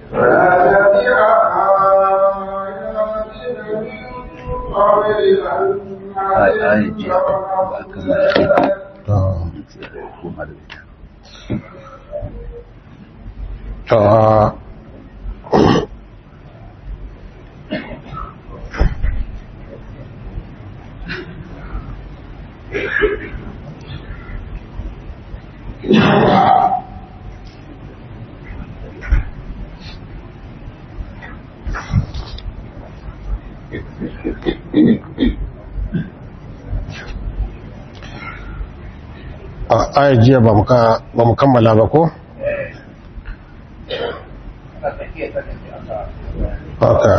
ai jiya ba kammala koma da ita to a jiya ba mu kammala ba ko? haka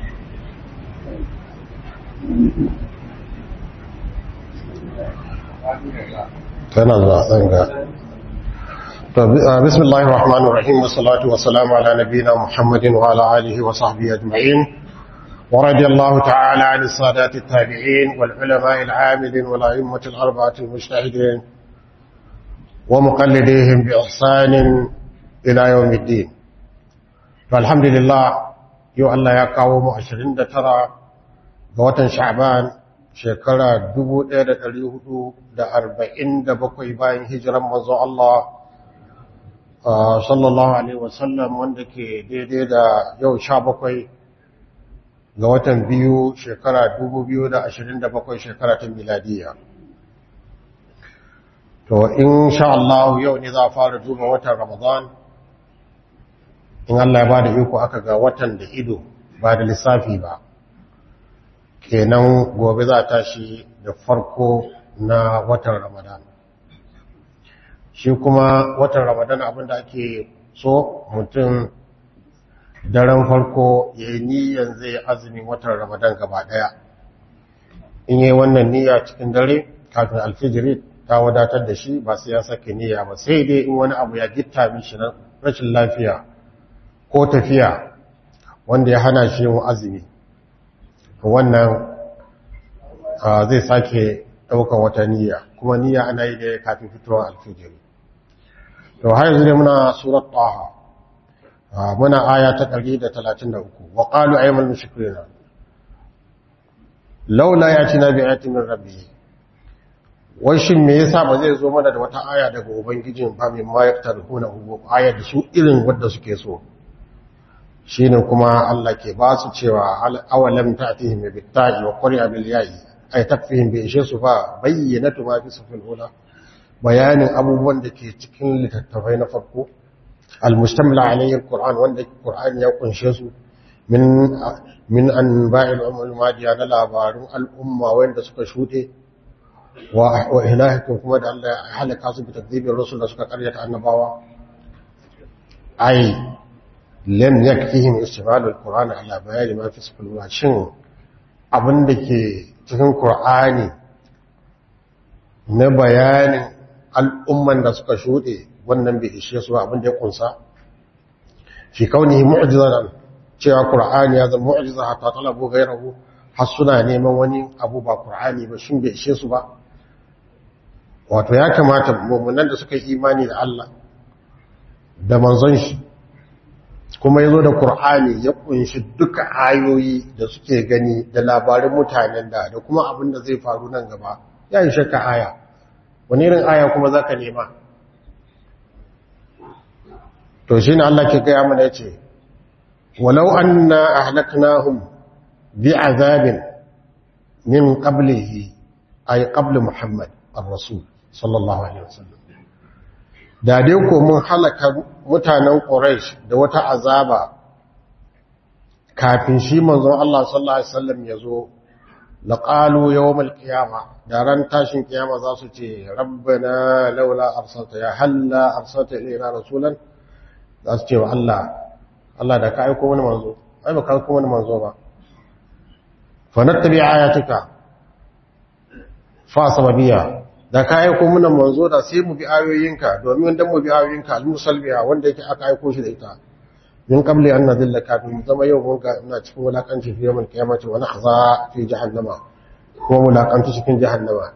tana zuwa tsanga بسم الله الرحمن الرحيم والصلاة والسلام على نبينا محمد وعلى آله وصحبه أجمعين ورضي الله تعالى عن السادات التابعين والعلماء العاملين والأئمة الأربعة المجتهدين ومقلديهم بإحسان إلى يوم الدين فالحمد لله يو الله يقاوم عشرين ترى بوطن شعبان شكرا دبو دير اليهود دا أربعين دا بقوي باين هجرا منذ الله صلى الله عليه وسلم وندك دي دي دا يو شابقوي ga watan biyu shekara dubu biyu da ashirin da bakwai shekara ta miladiya to in sha Allah yau ne za a fara duba watan ramadan in Allah ya ba da iko aka ga watan da ido ba da lissafi ba kenan gobe za a tashi da farko na watan ramadan shi kuma watan ramadan abinda ake so mutum daren farko ya yi niyyar zai azumin watan ramadan gaba daya in yi wannan niyya cikin dare kafin alfijiri ta wadatar da shi ba sai ya sake niyya ba sai dai in wani abu ya gitta mishi na rashin lafiya ko tafiya wanda ya hana shi yin azumi wannan zai sake daukan wata niyya kuma niyya ana yi da kafin fitowar alfijiri to har yanzu ne muna surat taha muna aya ta 133 wa qalu ayyuhal mushrikuna laula yatina bi ayatin min rabbih wai shin me yasa ba zai zo mana da wata aya daga ubangijin ba mai ma yaktarhuna hu aya da su irin wanda suke so shine kuma Allah ke ba su cewa awalam ta'tihim bi ta'i wa qari'a bil ya'i ay takfihim bi ishe su fa bayyinatu ma fi sufil ula bayanin abubuwan da ke cikin littattafai na farko المشتمل عليه القرآن وان القرآن يكون شيء من من أنباء الأمم الماضية للابارون الأمة وين سكا شوتي وإلهكم كما دعا الله حالك عصب بتكذيب الرسل سكا قرية النباوة أي لم يكفيهم استعمال القرآن على بيان ما في سفل الله شن abin da ke cikin Kur'ani na bayanin al'umman da suka shuɗe wannan bai ishe su abin da ya kunsa fi kaunihi mu'jizan cewa qur'ani ya zama mu'jiza hatta talabu ghayrahu har suna neman wani abu ba qur'ani ba shin bai ishe su ba wato ya kamata mu'minan da suka yi imani da Allah da manzon shi kuma yazo da qur'ani ya kunshi duka ayoyi da suke gani da labarin mutanen da da kuma abin da zai faru nan gaba ya yi shakka aya wani irin aya kuma zaka nema to shi ne Allah ke gaya mana ce walau anna ahlaknahum bi azabin min qablihi ay qabl muhammad ar-rasul sallallahu alaihi wasallam da dai ko mun halaka mutanen quraish da wata azaba kafin shi manzon Allah sallallahu alaihi wasallam yazo laqalu yawmal qiyama da ran tashin kiyama za su ce rabbana laula arsalta ya halla arsalta ilayna rasulan za su ce wa Allah Allah da ka aiko wani manzo ai ba ka aiko wani manzo ba fa nattabi ayatuka fa sababiya da ka aiko mana manzo da sai mu bi ayoyinka domin dan mu bi ayoyinka al-musalbiya wanda yake aka aiko shi da ita min qabli an nadilla kafin mu zama yau mun ga ina cikin wulakanci fi yawan kiyamati wa nahza fi jahannama ko wulakanci cikin jahannama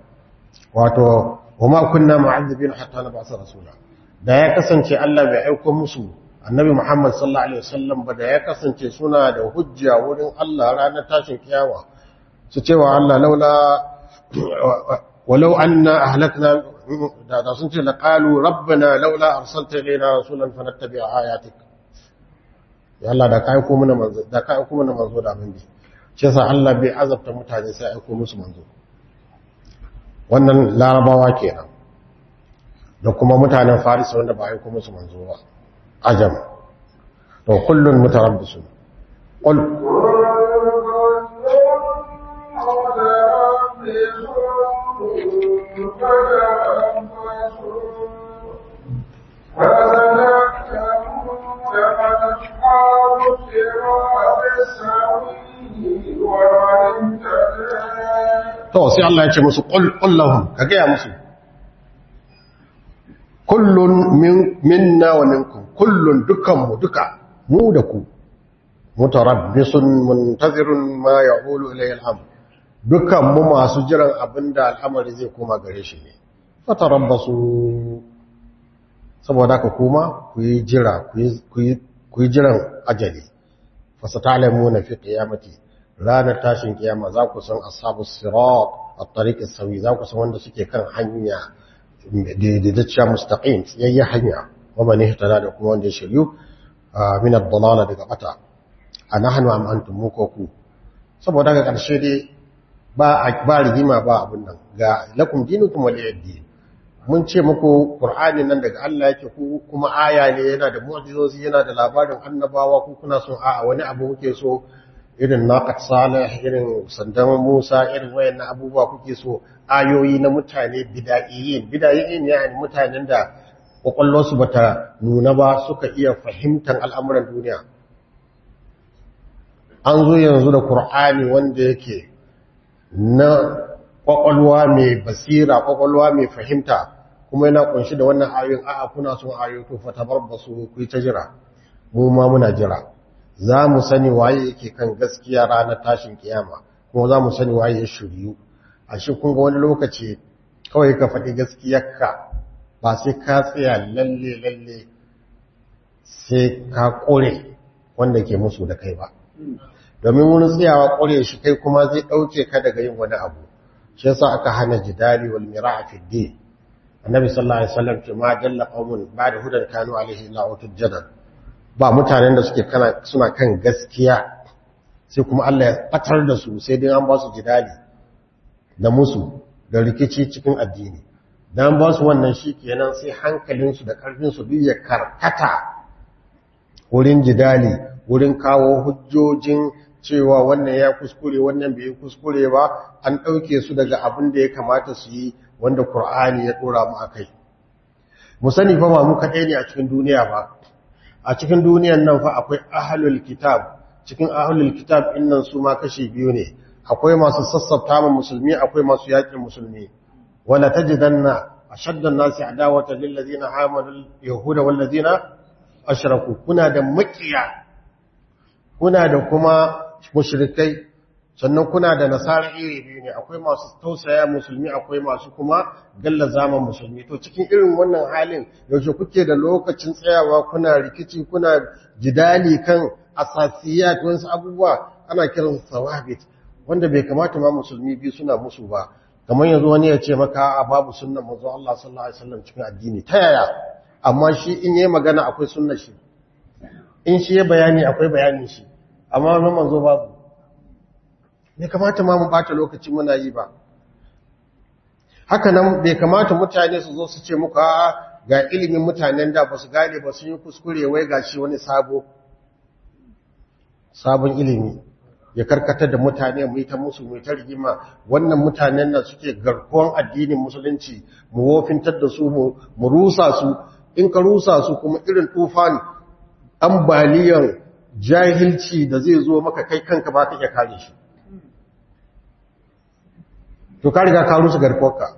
wato wama kunna mu'azzibin hatta nab'atha rasula da ya kasance Allah bai aiko musu annabi Muhammad sallallahu alaihi wasallam ba da ya kasance suna da hujja wurin Allah ranar tashin kiyama su cewa Allah laula walau anna ahlakna da da sun ce laqalu rabbana laula arsalta ilayna rasulan fanattabi'a ayatik ya Allah da kai ko mana manzo da kai ko mana manzo da mun bi shi yasa Allah bai azabta mutane sai aiko musu manzo wannan larabawa kenan da kuma mutanen faris wanda ba aiko musu manzo ba ajam to kullun mutarabbisun qul to sai Allah ya ce musu qul qul lahum ka ga musu kullun min minna wa minkum kullun dukanmu duka mu da ku mutarabbisun muntazirun ma yaqulu ilayhi al-amr dukanmu masu jiran abinda al'amari zai koma gare shi ne fatarabbasu saboda ka kuma ku yi jira ku yi jiran ajali fasatalamuna fi qiyamati ranar tashin kiyama za ku san ashabus sirat at-tariq as-sawi za ku san wanda suke kan hanya daidaitacciya mustaqim tsayayya hanya wa man ihtada da kuma wanda ya shiryu min ad-dalala daga bata anahnu am antum mukoku saboda ga karshe dai ba ba rigima ba abun nan ga lakum dinukum waliyaddi mun ce muku qur'ani nan daga Allah yake ku kuma aya ne yana da mu'jizozi yana da labarin annabawa ku kuna son a'a wani abu kuke so irin naqat salih irin sandan Musa irin wayannan abubuwa kuke so ayoyi na mutane bidaiyin bidaiyin yani mutanen da kwakwalwarsu bata nuna ba suka iya fahimtar al'amuran duniya an zo yanzu da Kur'ani wanda yake na kwakwalwa mai basira kwakwalwa mai fahimta kuma yana kunshi da wannan ayoyin a'a kuna son ayoyi to fa tabarbasu ku ta jira mu ma muna jira za mu sani waye yake kan gaskiya ranar tashin kiyama kuma za mu sani waye ya shiryu a shi kun ga wani lokaci kawai ka faɗi gaskiyarka ba sai ka tsaya lalle lalle sai ka ƙure wanda ke musu da kai ba domin wurin tsayawa ƙure shi kai kuma zai ɗauke ka daga yin wani abu shi yasa aka hana jidali wal mira'a fi din annabi sallallahu alaihi wasallam ce ma dalla qaumun ba'da hudan kanu alaihi la utud jadal ba mutanen da suke kana suna kan gaskiya sai kuma Allah ya batar da su sai dai an ba su jidali da musu da rikici cikin addini dan ba su wannan shikenan sai hankalinsu da karfinsu duk ya karkata wurin jidali wurin kawo hujjojin cewa wannan ya kuskure wannan bai kuskure ba an ɗauke su daga abin da ya kamata su yi wanda Kur'ani ya ɗora mu a kai. Mu sani fa ba mu kaɗai ne a cikin duniya ba, a cikin duniyan nan fa akwai ahalul kitab, cikin ahalul kitab innan su ma kashi biyu ne, akwai masu sassafta ma musulmi akwai masu yaƙin musulmi. Wala ta jidanna a shaddan nasi adawata lillazina amalul yahuda wallazina ashraku kuna da makiya kuna da kuma mushrikai sannan kuna da nasara iri biyu ne akwai masu tausaya musulmi akwai masu kuma galla zaman musulmi to cikin irin wannan halin yaushe kuke da lokacin tsayawa kuna rikici kuna jidali kan asasiyat wasu abubuwa ana kiran sawabit wanda bai kamata ma musulmi biyu suna musu ba kamar yanzu wani ya ce maka a babu sunnan manzo Allah sallallahu alaihi wasallam cikin addini ta yaya amma shi in yayi magana akwai sunnar shi in shi ya bayani akwai bayanin shi amma na manzo babu bai kamata ma mu bata lokaci muna yi ba haka nan bai kamata mutane su zo su ce muka ga ilimin mutanen da ba su gane ba sun yi kuskure wai ga shi wani sabo sabon ilimi ya karkatar da mutane mu yi ta musu mu yi ta rigima wannan mutanen nan suke garkuwan addinin musulunci mu wofintar da su mu rusa su in ka rusa su kuma irin tufan ambaliyan jahilci da zai zo maka kai kanka ba ka iya kare shi to ka riga ka rusa garkuwarka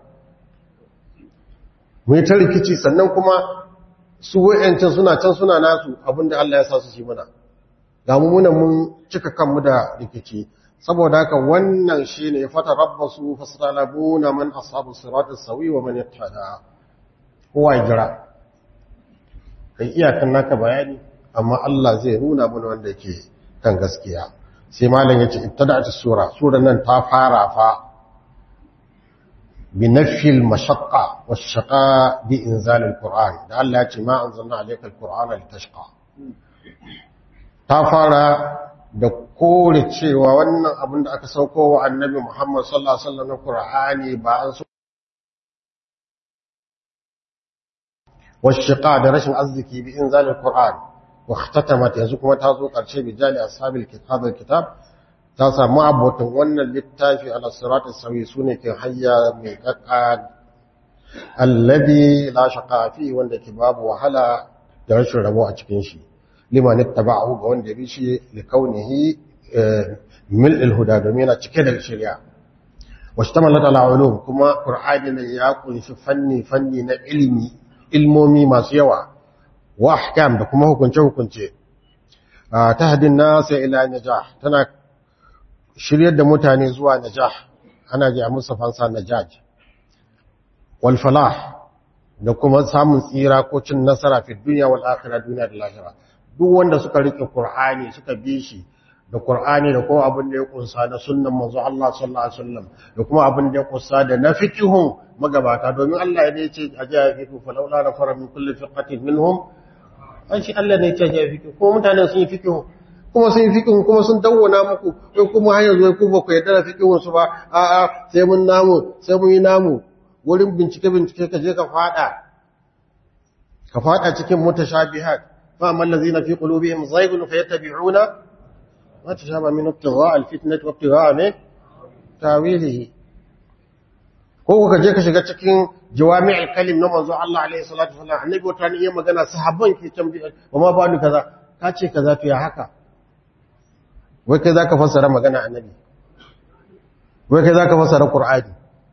mu yi ta rikici sannan kuma su wa'yancan suna can suna nasu abinda Allah ya sa su shi muna ga muna mun cika kanmu da rikici saboda haka wannan shi ne fata rabbasu fasalabuna man ashabu siratis sawi wa man yattada kowa ya jira kai iyakan naka bayani amma Allah zai nuna mana wanda ke kan gaskiya sai malam yace ibtada'at sura sura nan ta fara fa bi nafil mashaqqa wash-shaqa bi inzal al-qur'an da Allah yace ma anzalna alayka al-qur'ana litashqa ta fara da kore cewa wannan abin da aka sauko wa annabi Muhammad sallallahu alaihi wasallam na Qur'ani ba an so والشقاء da rashin arziki bi inzalil qur'an wa ihtatamat yanzu kuma ta zo karshe bi jali ashabil kitab kitab ta samu abotan wannan littafi ala siratis sawi sune ke hayya mai kakka alladhi la shaqa fi wanda ke babu wahala da rashin rabo a cikin shi liman ittaba'ahu ga wanda bi shi li kaunihi mil'il huda domin yana cike da shari'a washtamalat ala ulum kuma qur'ani ne ya kunshi fanni fanni na ilimi ilmomi masu yawa wa ahkam da kuma hukunce-hukunce ta hadin nasa ila najah tana shiryar da mutane zuwa najah ana ji a musu fansa najaj wal falah da kuma samun tsira ko cin nasara fi duniya wal akhirah duniya da lahira duk wanda suka rike qur'ani suka bi shi da qur'ani da kuma abin da ya kunsa na sunnan manzo Allah sallallahu alaihi wasallam da kuma abin da ya kunsa da na fiqhun magabata domin Allah ya ce a jiya fiqhu fa laula la fara min kulli fiqatin minhum an shi Allah ne ya ce a jiya fiqhu kuma mutanen sun yi fiqhu kuma sun yi fiqhu kuma sun dawwana muku kai kuma har yanzu ku ba ku yarda da fiqhun su ba a a sai mun namu sai mun yi namu wurin bincike bincike ka je ka fada ka fada cikin mutashabihat fa amma allazina fi qulubihim zaygun fayattabi'una ما تشابه من ابتغاء الفتنة وابتغاء من تاويله ko ka je ka shiga cikin jawami'ul kalim na manzo Allah alaihi salatu wasallam annabi wata ne yayin magana sahabban ke tambaye ba ma ba ni kaza ka ce kaza to ya haka wai kai zaka fassara magana annabi wai kai zaka fassara qur'ani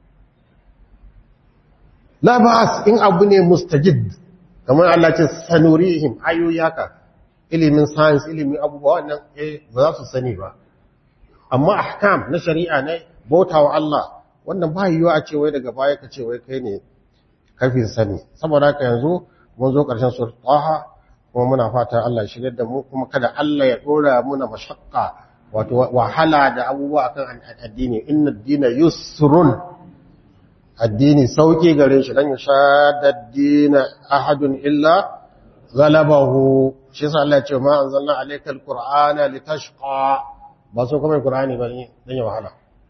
la ba'as in abu ne mustajid kamar Allah ce sanurihim ayoyi haka ilimin science ilimin abubuwa wannan eh ba za su sani ba amma ahkam na shari'a ne bautawa Allah wannan ba yiwuwa a ce wai daga baya ka ce wai kai ne kafin sani saboda haka yanzu mun zo ƙarshen surat Taha kuma muna fata Allah ya shirye da mu kuma kada Allah ya dora muna mashaqqa wato wahala da abubuwa akan addini inna ad-dina yusrun addini sauki gare shi dan yashadda ad-dina ahadun illa ghalabahu shi yasa Allah ya ce ma anzalna alayka al-qur'ana litashqa ba so kuma qur'ani ba ne dan ya wahala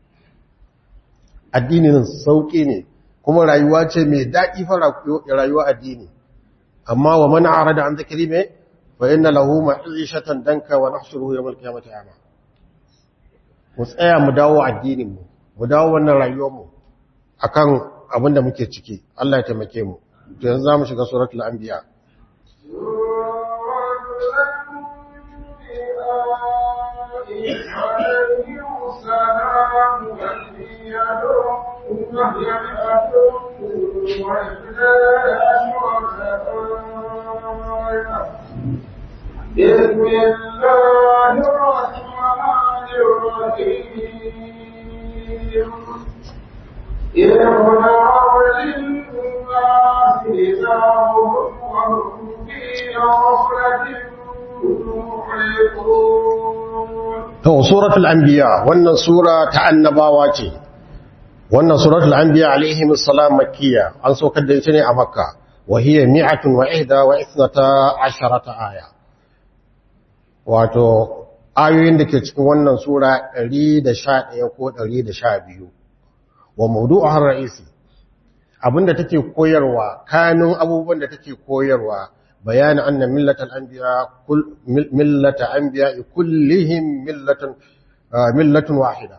addinin sauƙi ne kuma rayuwa ce mai daɗi fara rayuwa addini amma wa man arada an zikri me fa inna lahu ma'ishatan danka wa nahshuruhu yawm al-qiyamati ama mu tsaya mu dawo addinin mu mu dawo wannan rayuwar mu akan abin da muke ciki Allah ya taimake mu to yanzu zamu shiga suratul anbiya بسم الله الرحمن الرحيم إرهاب للناس إذاهم وهم في غفلة محيطون to suratul anbiya wannan sura ta annabawa ce wannan suratul anbiya alaihim assalam makkiya an saukar da ita ne a makka wa hiya mi'atun wa ihda wa ithnata asharata aya wato ayoyin da ke cikin wannan sura 111 ko 112 wa mawdu'uha ra'isi abinda take koyarwa kanun abubuwan da take koyarwa bayan anna millatal anbiya kull millata anbiya kullihim millatan millatun wahida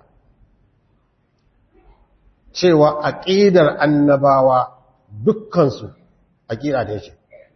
cewa aqidar annabawa dukkan su aqida da yake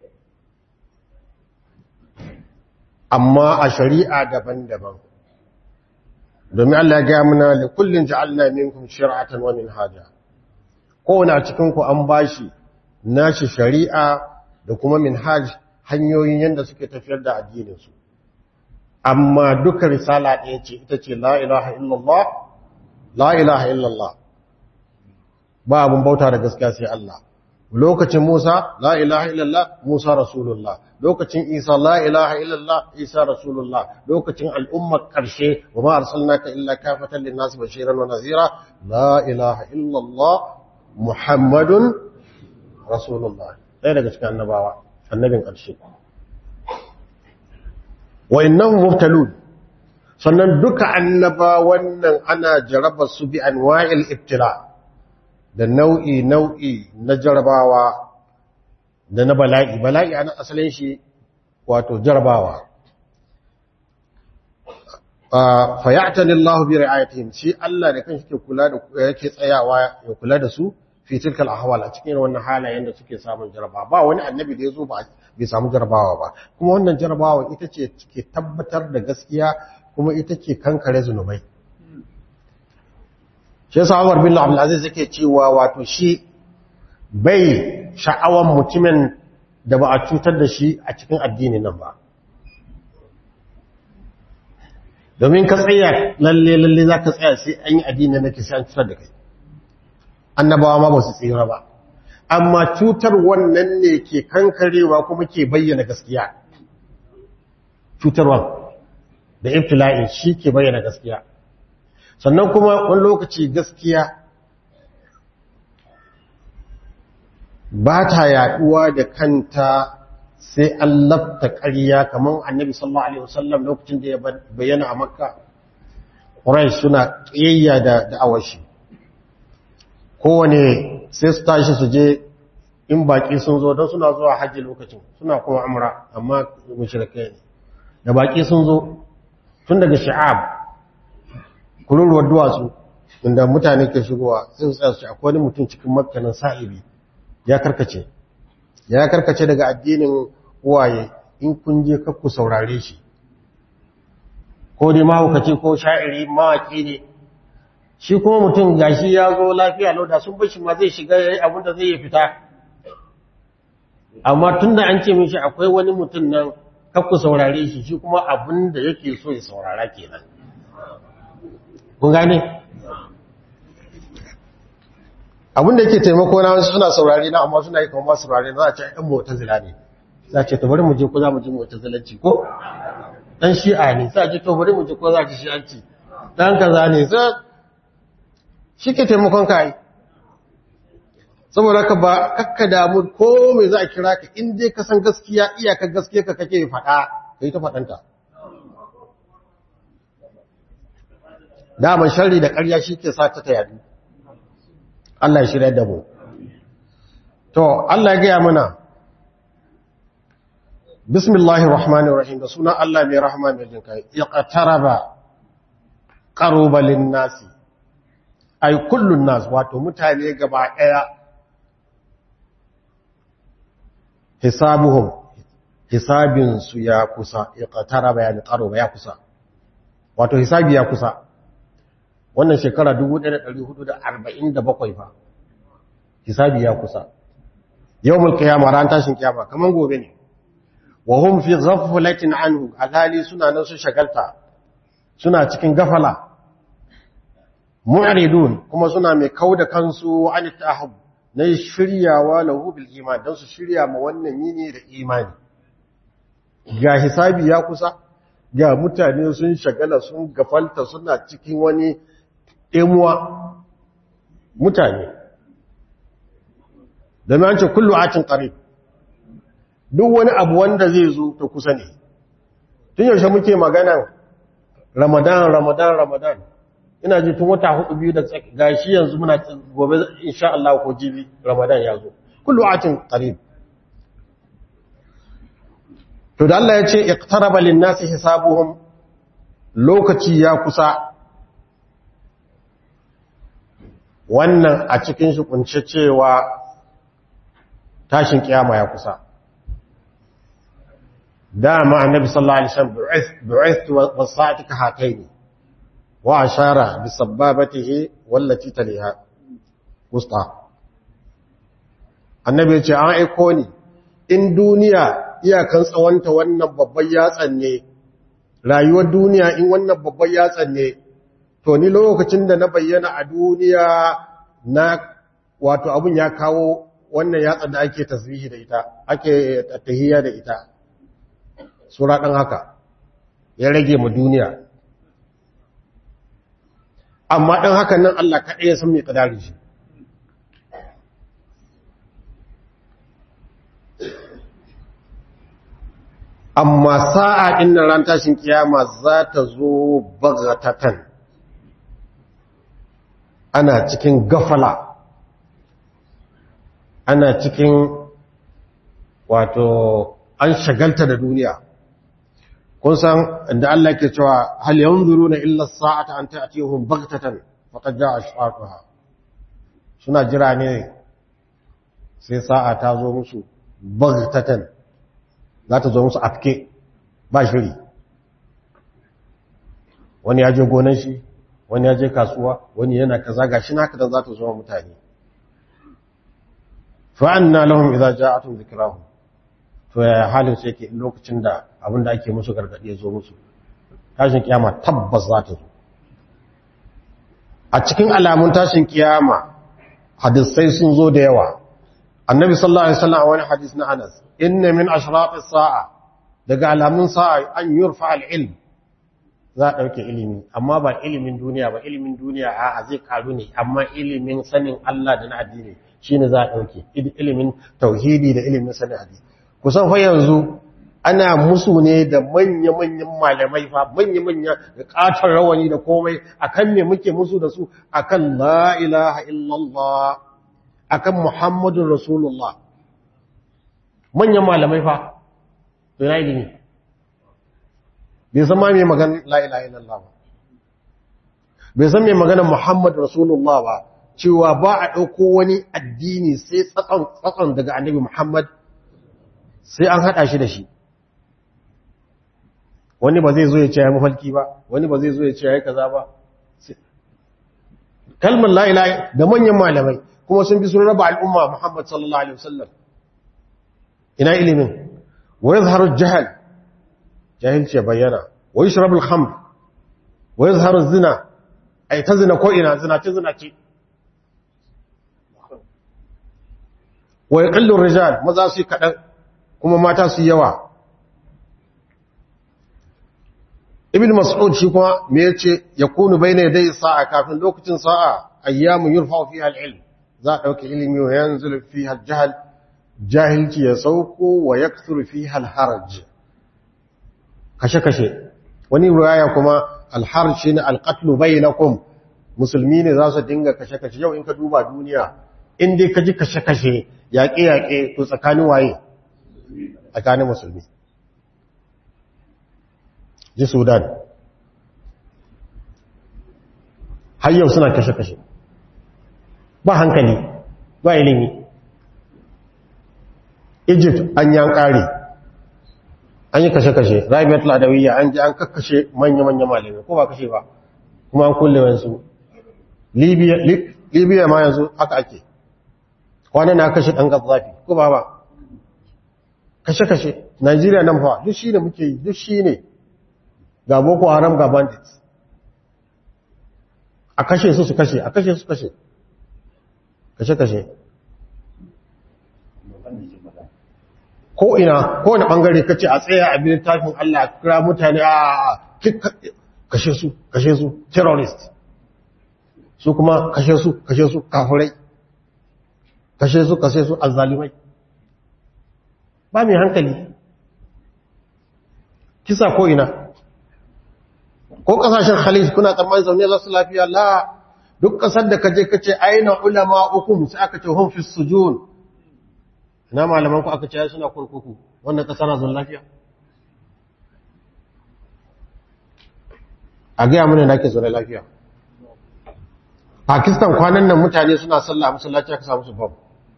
amma a shari'a daban-daban domin Allah ya gaya muna li kullin ja'alna minkum shir'atan wa minhaja kowane a cikin ku an bashi nashi shari'a da kuma minhaj hanyoyin yanda suke tafiyar da addinin su amma duka risala ɗaya ce ita ce la ilaha illallah la ilaha illallah ba abun bauta da gaskiya sai Allah lokacin Musa la ilaha illallah Musa rasulullah lokacin Isa la ilaha illallah Isa rasulullah lokacin al'ummar karshe wa ma arsalnaka illa kafatan lin-nasi bashiran wa nadhira la ilaha illallah Muhammadun rasulullah ɗaya daga cikin annabawa annabin karshe wa innahum mubtalun sannan duka annabawan nan ana jaraba su bi anwa'il ibtila' da nau'i nau'i na jarabawa da na bala'i bala'i ana asalin shi wato jarabawa fa ya'tani Allahu bi ri'ayatihim shi Allah da kanshi ke kula da yake tsayawa ya kula da su fi tilkal ahwal a cikin wannan halayen da suke samun jarabawa ba wani annabi da yazo ba bai samu jarabawa ba kuma wannan jarabawa ita ce ke tabbatar da gaskiya kuma ita ke kankare zunubai shi yasa Umar bin Abdul Aziz yake cewa wato shi bai sha'awan mutumin da ba a cutar da shi a cikin addini nan ba domin ka tsaya lalle lalle za ka tsaya sai an yi addini na ke sai an cutar da kai annabawa ma ba su tsira ba amma cutar wannan ne ke kankarewa kuma ke bayyana gaskiya cutarwa da ibtila'in shi ke bayyana gaskiya sannan kuma wani lokaci gaskiya ba ta yaduwa da kanta sai an lafta ƙarya kamar annabi sallallahu alaihi wasallam lokacin da ya bayyana a makka ƙurai suna ƙiyayya da da'awashi kowane sai su tashi su je in baƙi sun zo don suna zuwa hajji lokacin suna kuma amra amma mushrikai ne da baƙi sun zo tun daga sha'ab kururuwar duwatsu inda mutane ke shigowa sai su tsaya su akwai wani mutum cikin makkanin sa'ibi ya karkace ya karkace daga addinin uwaye in kun je kakku saurare shi ko dai mahaukaci ko sha'iri mawaki ne shi kuma mutum gashi ya zo lafiya lauda sun bashi ma zai shiga yayi abin da zai yi fita amma tunda an ce mishi akwai wani mutum nan kakku saurare shi shi kuma abin da yake so ya saurara kenan kun gane abin da yake taimako na wasu suna saurare na amma suna yi kuma ba saurare za a ce ɗan mota zila ne za a ce to bari mu je ko za mu ji mota zilanci ko ɗan shi'a ne za a ce to bari mu je ko za a ji shi'anci ɗan kaza ne sai shi ke taimakon ka yi saboda ka ba kakka damu ko mai za a kira ka in dai ka san gaskiya iyakar gaskiya ka kake faɗa ka yi ta faɗanta daman shari da ƙarya shi ke sa ta ta yadu Allah ya shirya da mu to Allah ya gaya mana bismillahir rahmanir rahim da sunan Allah mai rahama mai jin kai iqtaraba qaruba lin nasi ay kullun nas wato mutane gaba daya hisabuhum hisabin su ya kusa iqtaraba yani qaruba ya kusa wato hisabi ya kusa wannan shekara 1447 fa hisabi ya kusa yawmul qiyamah ran tashin kiyama kaman gobe ne wa hum fi ghaflatin anhu alhali suna nan su shagalta suna cikin gafala mu'ridun kuma suna mai kauda kansu an tahab na shiryawa lahu bil iman dan su shirya ma wannan yini da imani ga hisabi ya kusa ga mutane sun shagala sun gafalta suna cikin wani ɗemuwa mutane da mai ce kullu atin ƙarib duk wani abu wanda zai zo ta kusa ne tun yaushe muke magana ramadan ramadan ramadan ina ji tun wata hudu biyu da gashi yanzu muna gobe insha Allah ko jibi ramadan ya zo kullu atin ƙarib to da Allah ya ce iqtaraba lin-nasi hisabuhum lokaci ya kusa wannan a cikin shi kunce cewa tashin kiyama ya kusa dama annabi sallallahu alaihi wasallam bu'ithtu was-sa'ati ka hataini wa ashara bi sababatihi wallati taliha wusta annabi ya ce an aiko ni in duniya iyakan tsawonta wannan babban yatsan ne rayuwar duniya in wannan babban yatsan ne to ni lokacin da na bayyana a duniya na wato abun ya kawo wannan yatsa da ake tasbihi da ita ake tahiyya da ita sura ɗan haka ya rage mu duniya amma ɗan haka nan Allah kaɗai ya san mai ƙadari shi amma sa'a ɗin nan ran tashin kiyama za ta zo bagatatan ana cikin gafala ana cikin wato an shagalta da duniya kun san inda Allah ke cewa hal yanzuruna illa as-sa'ata an ta'tiyahum baghtatan faqad ja'a ashqatuha suna jira ne sai sa'a ta zo musu baghtatan za ta zo musu afke ba shiri wani ya je gonan shi wani ya je kasuwa wani yana kaza gashi naka da za ta zo mutane fa'anna lahum idza ja'atuhum dhikrahum to ya halin su yake lokacin da abin da ake musu gargaɗi ya zo musu tashin kiyama tabbas za ta zo a cikin alamun tashin kiyama hadisai sun zo da yawa annabi sallallahu alaihi wasallam a wani hadis na Anas inna min ashraqis sa'a daga alamun sa'a an yurfa al-ilm za a dauke ilimi amma ba ilimin duniya ba ilimin duniya a zai karu ne amma ilimin sanin Allah da na addini shine za a dauke ilimin tauhidi da ilimin sanin addini kusan fa yanzu ana musu ne da manya-manyan malamai fa manya-manya da katon rawani da komai akan me muke musu da su akan la ilaha illallah akan muhammadun rasulullah manyan malamai fa to yana ilimi bai san ma mai magana la ilaha illallah ba bai san mai magana muhammadun rasulullah ba cewa ba a ɗauko wani addini sai tsatson daga annabi muhammad sai an haɗa shi da shi wani ba zai zo ya ce ya mafalki ba wani ba zai zo ya ce ya yi kaza ba kalmar la'ila da manyan malamai kuma sun bi sun raba al'umma muhammad sallallahu alaihi wasallam ina ilimin wa yazharu jahal jahilci ya bayyana wa yashrabu al-khamr wa yazharu zina ay ta zina ko ina zina ce zina ce wa yaqillu ar-rijal maza su kadan kuma mata su yawa ibn mas'ud shi kuma me yace yakunu bayna yaday sa'a kafin lokacin sa'a ayyamu yurfa'u fiha al-ilm za a dauke ilimi wa yanzulu fiha al-jahl jahilci ya sauko wa yakthuru fiha al-haraj kashe kashe wani riwaya kuma al-haraj shine al-qatl bainakum musulmi ne za su dinga kashe kashe yau in ka duba duniya in dai ka ji kashe kashe yaƙe yaƙe to tsakanin waye tsakanin musulmi ji sudan har yau suna kashe-kashe ba hankali ba ilimi egypt an yan kare an yi kashe-kashe rabiat ladawiyya an ji an kakkashe manya-manya malamai ko ba kashe ba kuma an kulle wansu libya ma yanzu haka ake kwanan na kashe ɗan zafi ko ba ba kashe-kashe Najeriya nan fa duk shi ne muke yi duk shi ne ga boko haram ga bandits a kashe su su kashe a kashe su kashe kashe-kashe ko ina ko wani bangare kace a tsaya a bin tafin Allah kira mutane a kashe su kashe su terrorist su kuma kashe su kashe su kafirai kashe su kashe su azzalimai ba mai hankali kisa ko ina ko kasashen khalij kuna tsammanin zaune za su lafiya la duk kasar da kaje kace aina ulama hukum sai aka ce hum fi sujun ina malaman ku aka ce suna kurkuku wannan kasar na zon lafiya a ga mun da ke zaune lafiya Pakistan kwanan nan mutane suna sallah musallaci aka samu su bam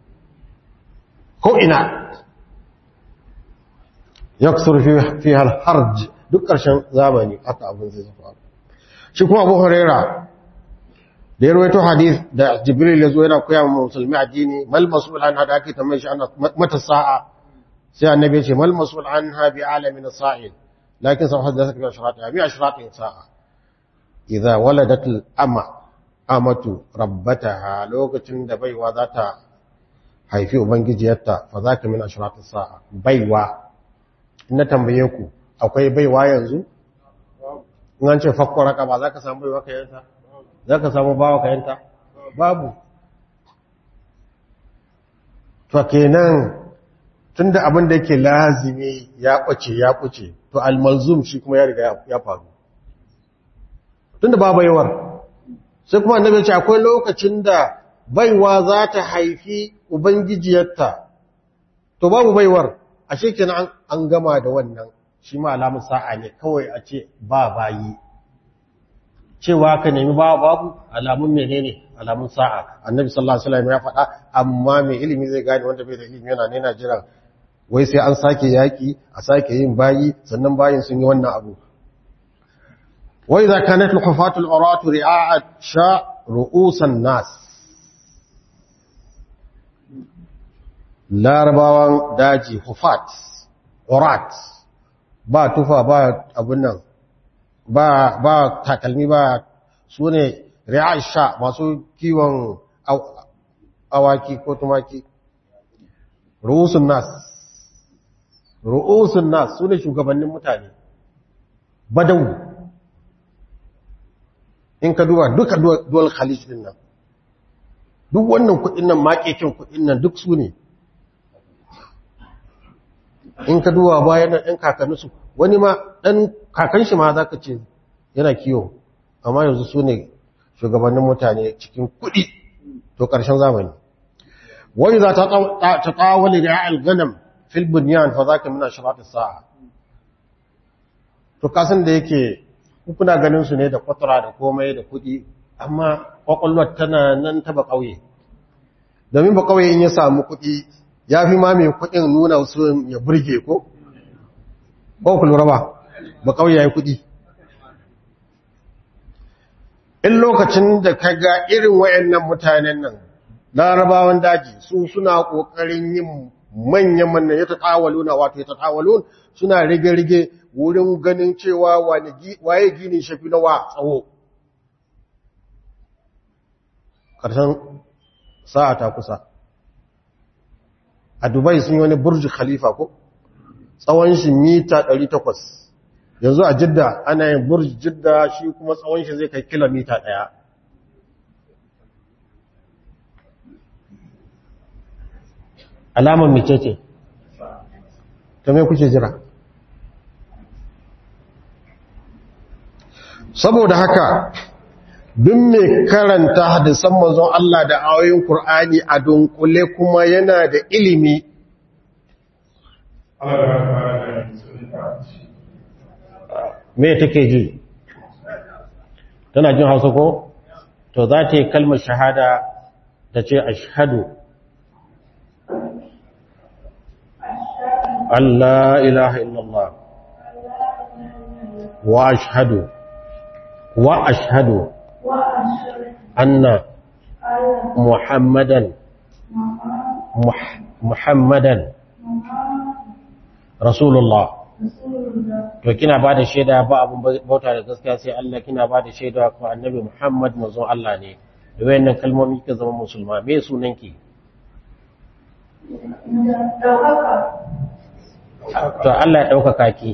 ko ina yaksur fi harj duk ƙarshen zamani aka abin zai zafa shi kuma abu huraira da ya rawaito hadith da jibril ya zo yana koya wa musulmi addini mal mas'ul an hada ake tambaye shi ana mata sa'a sai annabi ya ce mal mas'ul an ha bi alamin sa'il lakin sa hadda saka ashrata bi ashratin sa'a idza waladat al ama amatu rabbataha lokacin da baiwa za ta haifi ubangijiyarta fa za ka min ashiratus sa'a baiwa in na tambaye ku akwai baiwa yanzu in an ce fakkon ba za ka samu baiwa ka yanta za ka samu bawa ka yanta babu to kenan tunda abin da yake lazimi ya ɓace ya ɓace to almalzum shi kuma ya riga ya faru tunda ba baiwar sai kuma annabi ya ce akwai lokacin da baiwa za ta haifi ubangijiyarta to babu baiwar ashe kenan an gama da wannan shi ma alamun sa'a ne kawai a ce ba bayi cewa ka nemi ba babu alamun menene alamun sa'a annabi sallallahu alaihi wasallam ya faɗa amma mai ilimi zai gane wanda bai da ilimi yana ne na jira wai sai an sake yaki a sake yin bayi sannan bayin sun yi wannan abu wa idza kanat al-hufatu al-uratu ri'a sha ru'usan nas larabawan daji hufat urat ba tufa ba abun nan ba ba takalmi ba su ne ri'asha masu kiwon awaki ko tumaki ru'usun nas ru'usun nas su ne shugabannin mutane badawu in ka duba duka duwal khalij din nan duk wannan kudin nan makekin kudin nan duk su ne in ka duba bayan nan ɗan kakanninsu wani ma ɗan kakan shi ma za ka ce yana kiwo amma yanzu su ne shugabannin mutane cikin kuɗi to ƙarshen zamani wani za ta tsawali da alganam fil bunyan fa za ka muna shirata sa'a to kasan da yake kuna ganin su ne da kwatura da komai da kuɗi amma kwakwalwar tana nan taba ƙauye domin ba ƙauye in ya samu kuɗi ya fi ma mai kuɗin nuna su ya burge ko? ko ku lura ba ba ƙauye ya yi kuɗi in lokacin da ka ga irin wayannan mutanen nan larabawan daji su suna ƙoƙarin yin manyan manyan ya taɗawalu na wato ya taɗawalu suna rige-rige wurin ganin cewa waye gini shafi na wa tsawo ƙarshen sa'a ta kusa a dubai sun yi wani burji khalifa ko tsawon shi mita 800 yanzu a jidda ana yin burji jidda shi kuma tsawon shi zai kai kilomita ɗaya. alamar mace ce ta mai kuke jira saboda haka duk mai karanta hadisan manzon Allah da ayoyin Kur'ani a dunkule kuma yana da ilimi me take ji tana jin hausa ko to za ta yi kalmar shahada ta ce ashhadu Allah ilaha illallah wa ashhadu wa ashhadu anna muhammadan muhammadan rasulullah to kina ba da shaida ba abun bauta da gaskiya sai Allah kina ba da shaida ko annabi Muhammad manzon Allah ne da wayannan kalmomi kika zama musulma me sunanki to Allah ya ɗaukaka ki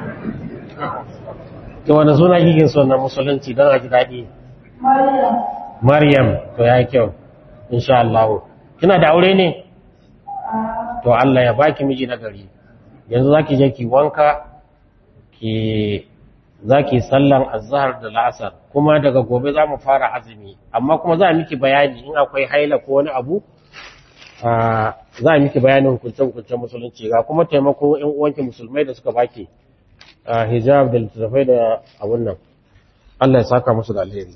to wani suna kike so na musulunci don a ji daɗi Maryam to ya kyau insha Allah kina da aure ne to Allah ya baki miji na gari yanzu zaki je ki wanka ki zaki sallan azhar da la'asar kuma daga gobe za mu fara azumi amma kuma za miki bayani in akwai haila ko wani abu za a miki bayanin hukunce-hukuncen musulunci ga kuma taimako ‘yan uwanki musulmai da suka baki hijab da littattafai da abun nan Allah ya saka musu da alheri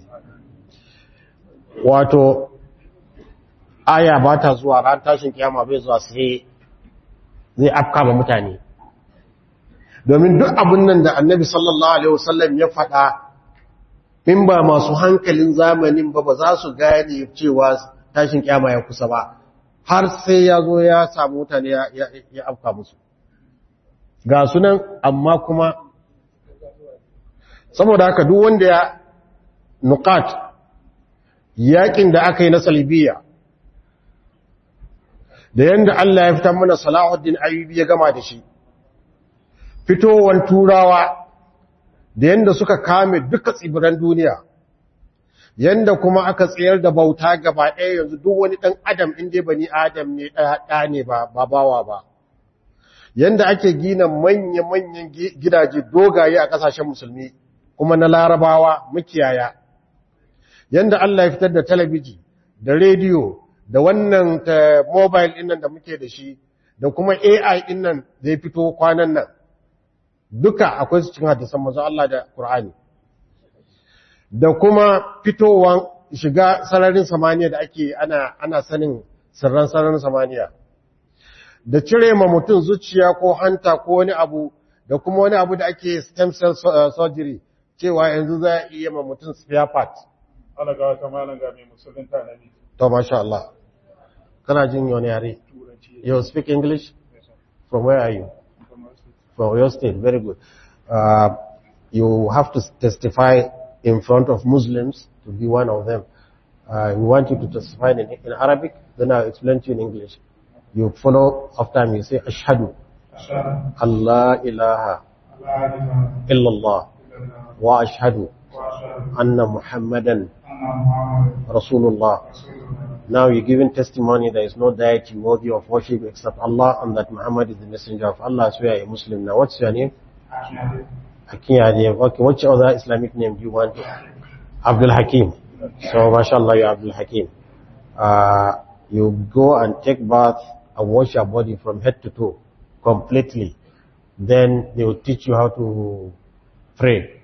wato aya ba ta zuwa ran tashin kiyama bai zuwa sai zai afka ma mutane domin duk abun nan da annabi sallallahu alaihi wasallam ya faɗa in ba masu hankalin zamanin ba ba za su gane cewa tashin kiyama ya kusa ba har sai ya zo ya samu mutane ya afka musu ga sunan amma kuma saboda haka duk wanda ya nukat yakin da aka yi na salibiya da yanda Allah ya fitar mana Salahuddin Ayyubi ya gama da shi fitowar turawa da yanda suka kame duka tsibiran duniya yanda kuma aka tsayar da bauta gaba ɗaya yanzu duk wani ɗan adam inda bani adam ne ɗaya ne ba bawa ba yanda ake gina manya-manyan gidaje dogaye a ƙasashen musulmi kuma na larabawa makiyaya yanda Allah ya fitar da talabiji da rediyo da wannan ta mobile ɗinnan da muke da shi da kuma AI ɗinnan zai fito kwanan nan duka akwai su cikin hadisan manzo Allah da Qur'ani da kuma fitowan shiga sararin samaniya da ake ana ana sanin sirran sararin samaniya da cire ma mutum zuciya ko hanta ko wani abu da kuma wani abu da ake stem cell surgery cewa yanzu za a iya ma mutum spare part Allah ga wata malam ga mai musulunta na ne to masha Allah kana jin wani yare turanci you speak english from where are you from your state very good uh, you have to testify in front of muslims to be one of them uh, we want you to testify in, in arabic then i'll explain to you in english you follow after me say ashhadu ashhadu allah ilaha an la ilaha illallah illallah wa ashhadu wa ashhadu anna muhammadan anna muhammadan rasulullah rasulullah Now you're giving testimony there is no deity worthy of worship except Allah and that Muhammad is the messenger of Allah. So you are a Muslim. Now what's your name? ashhadu Hakim Adev. Okay, which other Islamic name do you want? Abdul Hakim. So mashallah, you're Abdul Hakim. Uh, you go and take bath and wash your body from head to toe completely. Then they will teach you how to pray.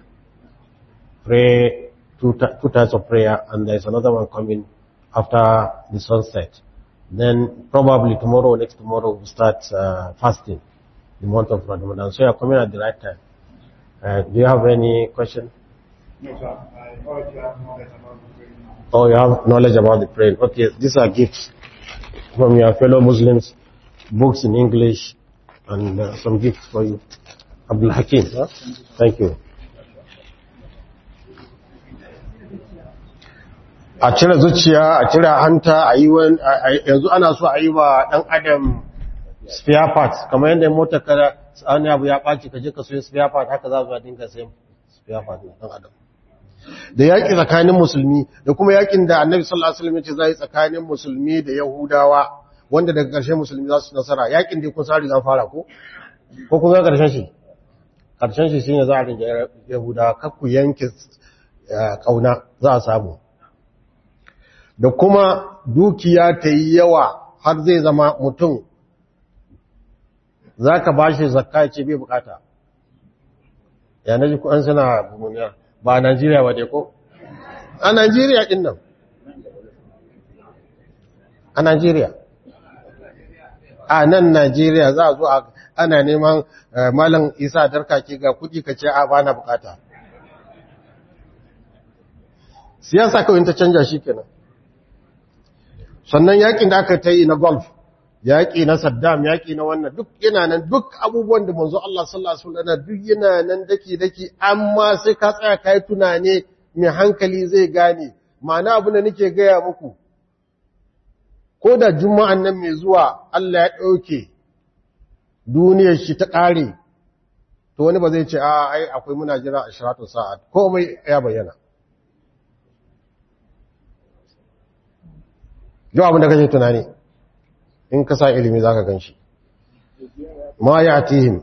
Pray two, ti- two times of prayer and there's another one coming after the sunset. Then probably tomorrow or next tomorrow we'll start uh, fasting the month of Ramadan. So you're coming at the right time. Uh, do you have any question? no sir I already have knowledge about the prayer Oh, you have knowledge about the prayer. Okay, these are gifts from your fellow Muslims, books in English, and uh, some gifts for you. Abdul Hakim, huh? thank you. A cire zuciya, a cire hanta, a yi wani, a- a- yanzu ana so a yi wa ɗan adam spare parts, kamar yadda mota kada wani abu ya ɓaci ka je ka soya spare part, haka za zuwa dinka sayan spare part na ɗan adam. da yaƙi tsakanin musulmi da kuma yaƙin da annabi sallallahu alaihi wasallam ya ce za yi tsakanin musulmi da yahudawa wanda daga ƙarshe musulmi za su nasara yaƙin da kun sari zan fara ko ko kun ga ƙarshen shi ƙarshen shi shine za a rinja yahudawa kar ku yanke eh, ƙauna za a samu da kuma dukiya ta yi yawa har zai zama mutum za ka ba shi zakka ya ce bai bukata ya na ji ku an suna bumuniya ba a Najeriya ba dai ko? A Najeriya ɗin nan. A Najeriya. A nan Najeriya za a zo a ana neman eh, Malam Isa darkake ga kuɗi ka ce a ba na bukata. Siyasa kawai ta canja shi kenan. Sannan yakin da aka ta yi na golf, yaƙi na Saddam, yaƙi na wannan duk yana nan duk abubuwan da manzo Allah sallallahu alaihi wasallam duk yana nan daki-daki amma sai ka tsaya kai tunane mai hankali zai gane ma'ana abu da nake gaya muku ko da juma'an nan mai zuwa Allah ya ɗauke duniyar shi ta ƙare to wani ba zai ce a ai akwai muna jira a shiratun sa'ad komai ya bayyana yau abin da kake tunani in ka sa ilimi za ka gan shi ma ya tihim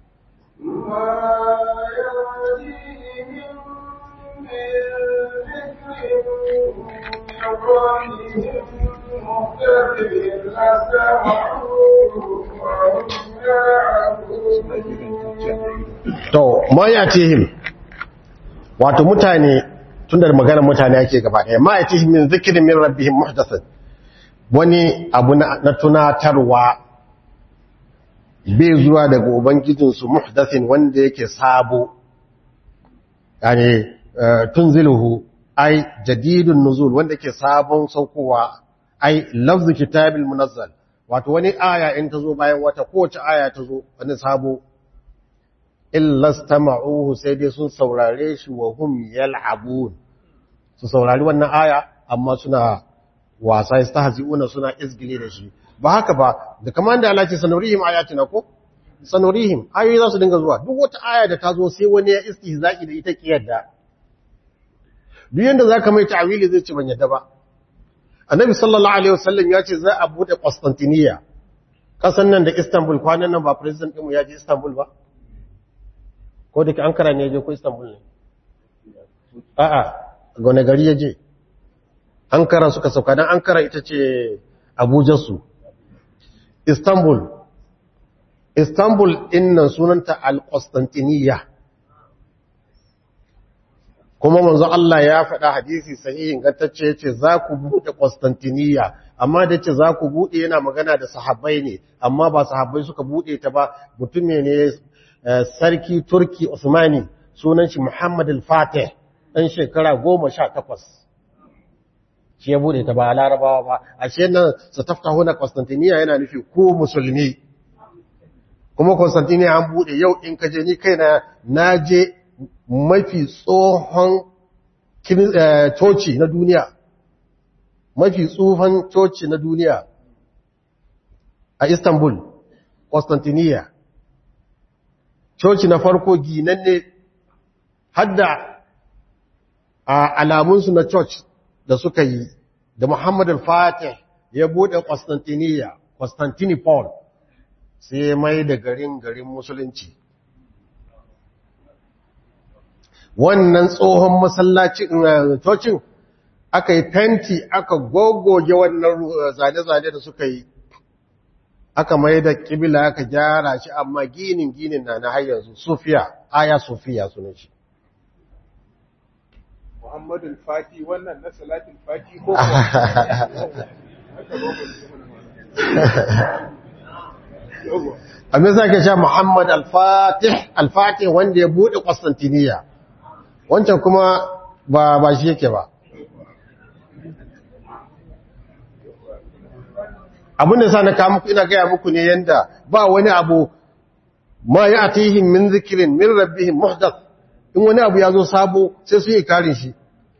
to ma ya tihim wato mutane tun da maganar mutane ake gaba ɗaya ma ya tihim min zikirin min rabbihim muhdathin wani abu na na tunatarwa bai zuwa daga ubangijinsu muhdathin wanda yake sabo yani tunziluhu ai jadidun nuzul wanda yake sabon saukowa ai lafzu kitabil munazzal wato wani aya in ta zo bayan wata kowace aya ta zo wani sabo illa stama'uhu sai dai sun saurare shi wa hum yal'abun su saurari wannan aya amma suna wasa istahzi'una suna izgili da shi ba haka ba da kamar da Allah ce sanurihim ayatina ko sanurihim ayoyi za su dinga zuwa duk wata aya da ta zo sai wani ya istihzaki da ita kiyarda duk yanda zaka mai ta'wili zai ce ban yadda ba annabi sallallahu alaihi wasallam ya ce za a bude Constantinople kasan nan da Istanbul kwanan nan ba president ɗinmu ya je Istanbul ba ko da ke Ankara ne ya je ko Istanbul ne a'a ga wani gari ya je Ankara suka sauka dan Ankara ita ce Abuja su Istanbul Istanbul din nan sunanta Al-Constantiniya kuma manzo Allah ya faɗa hadisi sahihin gantacce yace za ku buɗe Constantiniya amma da yace za ku buɗe yana magana da sahabbai ne amma ba sahabbai suka buɗe ta ba mutum ne sarki Turki Usmani sunan shi Muhammad al-Fatih dan shekara 18 shi ya buɗe ta ba Larabawa ba ashe nan su taftahuna Constantiniya yana nufi ku musulmi kuma Constantiniya an buɗe yau in ka je ni kaina na je mafi tsohon coci na duniya mafi tsufan coci na duniya a istanbul constantiniya coci na farko ginanne hadda a alamunsu na church da suka yi da muhammad al-fatih ya bude constantiniya constantinople sai mai da garin garin musulunci wannan tsohon masallacin cocin aka yi fenti aka gogoge wannan zane-zane da suka yi aka mai da kibila aka gyara shi amma ginin ginin na na yanzu sufiya aya sufiya suna shi Muhammadu Fati wannan na salatin Fati ko abin sa ke sha Muhammad al-Fatih al-Fatih wanda ya buɗe Constantiniya wancan kuma ba ba shi yake ba abin da sa na kawo muku ina gaya muku ne yanda ba wani abu ma ya atihim min zikirin min rabbihim muhdath in wani abu ya zo sabo sai su yi karin shi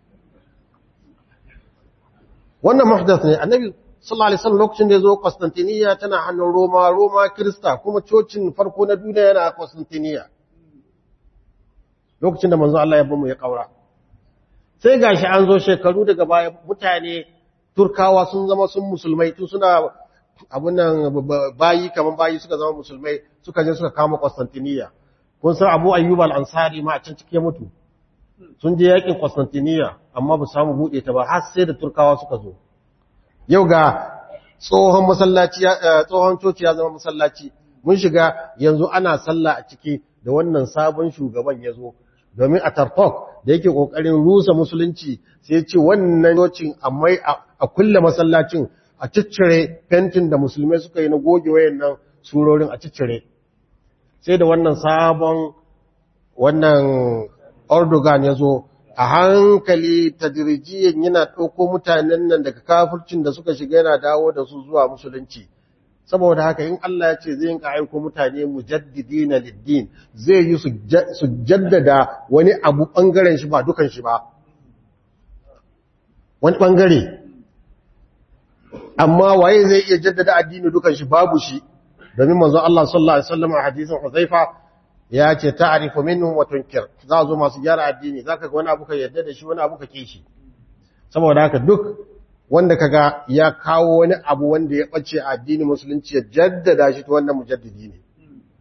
wannan muhdath ne annabi sallallahu alaihi wasallam lokacin da ya zo Constantinople tana hannun Roma Roma Kirista kuma cocin farko na duniya yana Constantinople lokacin da manzo Allah ya bamu ya kaura sai gashi an zo shekaru daga baya mutane turkawa sun zama sun musulmai tun suna abun nan bayi kaman bayi suka zama musulmai suka je suka kama Constantinople kun san Abu Ayyub al-Ansari ma a can cike mutu sun je yakin Constantinople amma ba samu bude ta ba har sai da turkawa suka zo yau ga tsohon masallaci tsohon coci ya zama masallaci mun shiga yanzu ana sallah a ciki da wannan sabon shugaban ya zo domin a tartok da yake kokarin rusa musulunci sai ya ce wannan cocin amma a kulle masallacin a ciccire fentin da musulmai suka yi na goge wayannan surorin a ciccire sai da wannan sabon wannan Erdogan ya zo a hankali tadirijiyan yana ɗauko mutanen nan daga kafircin da suka shiga yana dawo da su zuwa musulunci saboda haka in Allah ya ce zai yinka aiko mutane mujaddidina liddin zai yi su jaddada wani abu ɓangaren shi ba dukan shi ba wani ɓangare amma waye zai iya jaddada addini dukan shi babu shi domin manzo Allah sallallahu alaihi wasallam a hadisin Huzaifa ya ce ta'arifu minhum wa tunkir za zo masu gyara addini zaka ga wani abu ka yarda da shi wani abu ka kishi saboda haka duk wanda kaga ya kawo wani abu wanda ya bace a addini musulunci ya jaddada shi to wannan mujaddidi ne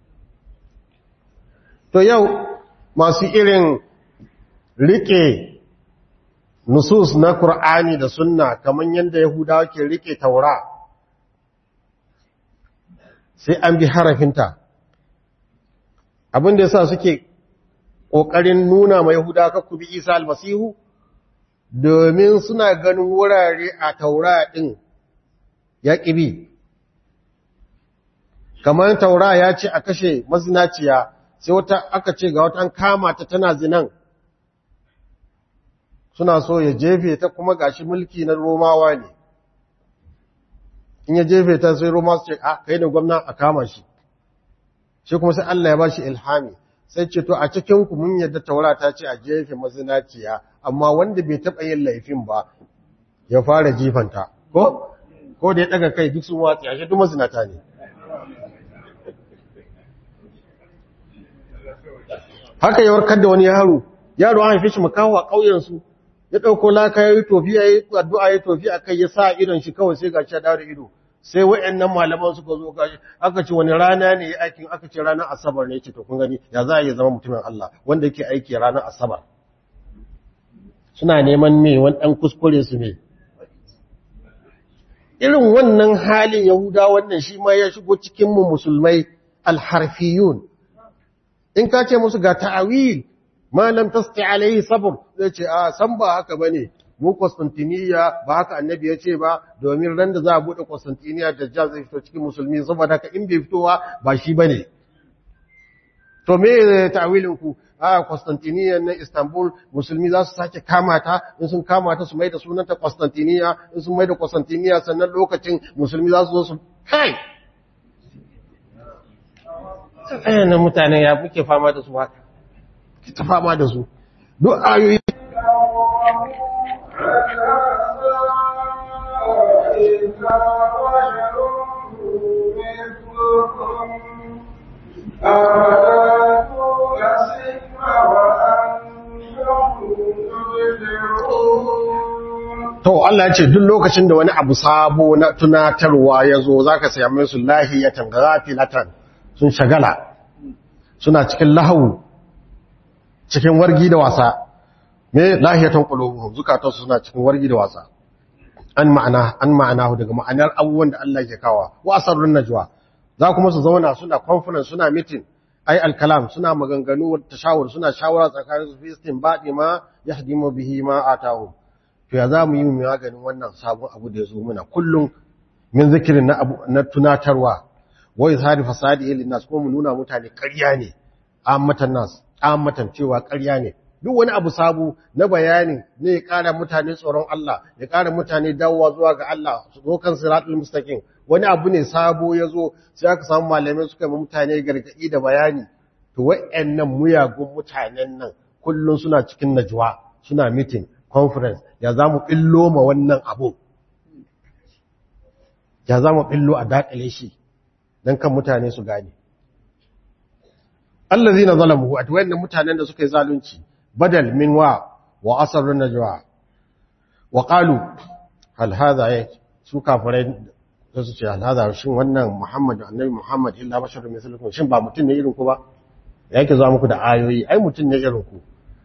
to yau masu irin rike nusus na Qur'ani da sunna kaman yanda Yahudawa ke rike Taura sai an bi harafinta abin da yasa suke ƙoƙarin nuna ma Yahuda ka ku bi Isa almasihu domin suna ganin wurare a taura ɗin ya ƙibi kamar taura ya ce a kashe mazinaciya sai wata aka ce ga wata an kama ta tana zinan suna so ya jefe ta kuma gashi mulki na romawa ne in ya jefe ta sai roma su ce a kai da gwamna a kama shi shi kuma sai Allah ya ba shi ilhami sai ce to a cikin ku mun yadda taura ta ce a jefe mazinaciya amma wanda bai taɓa yin laifin ba ya fara jifanta ko ko da ya daga kai duk sun watsi ashe duk mazinata ne haka ya warkar da wani yaro yaro an haife shi makaho a ƙauyensu ya ɗauko laka ya yi tofi ya yi addu'a ya tofi a kai ya sa idon shi kawai sai ga shi da ido sai wa'annan malaman suka zo gashi aka ce wani rana ne ya aikin aka ce ranar asabar ne ce to kun gani ya za a yi zama mutumin Allah wanda yake aiki ranar asabar suna neman me wani ɗan kuskure su ne irin wannan halin yahuda wannan shi ma ya shigo cikin mu musulmai alharfiyun in ka ce musu ga ta'awil ma lam tasti alaihi sabr zai ce a san ba haka bane mu Constantiniya ba haka annabi ya ce ba domin ran da za a bude Constantiniya dajjal zai fito cikin musulmi saboda haka in bai fitowa ba shi bane to me ta'awilin ku a Constantiniya na Istanbul musulmi za su sake kama ta in sun kama ta su mai da sunanta Constantiniya in sun mai da Constantiniya sannan lokacin musulmi za su zo su kai na mutane ya muke fama da su haka ta fama da su duk ayoyi To Allah ce duk lokacin da wani abu sabo na tunatarwa ya zo za ka sayi su lahiyatan gafilatan sun shagala suna cikin lahawu cikin wargi da wasa me lahiyatan qulubuhum zukatansu suna cikin wargi da wasa an ma'ana an ma'ana daga ma'anar abubuwan da Allah ke kawa wa asarrun najwa za kuma su zauna suna conference suna meeting ai alkalam suna maganganu wa tashawur suna shawara tsakanin su fi istinbadi ma yahdimu bihi ma atahu to ya za mu yi mu maganin wannan sabon abu da ya zo muna kullum min zikirin na abu na tunatarwa wa izhari fasadi lin nas ko mu nuna mutane ƙarya ne ammatan nas ammatan cewa ƙarya ne duk wani abu sabu na bayani ne ya ƙara mutane tsoron Allah ya ƙara mutane dawowa zuwa ga Allah su zo kan siratul mustaqim wani abu ne sabo ya zo sai aka samu malamai suka yi mutane gargaɗi da bayani to wa'annan muyagun mutanen nan kullum suna cikin najwa suna meeting conference ya za mu ɓillo ma wannan abu ya za mu ɓillo a daƙile shi don kan mutane su gane allazi na zalamu a wannan mutanen da suka yi zalunci badal min wa wa asarun najwa wa qalu hal hadha ya su kafirai da su ce hal hadha shin wannan muhammad annabi muhammad illa basharun mislukum shin ba mutum ne irin ku ba yake zuwa muku da ayoyi ai mutum ne irin ku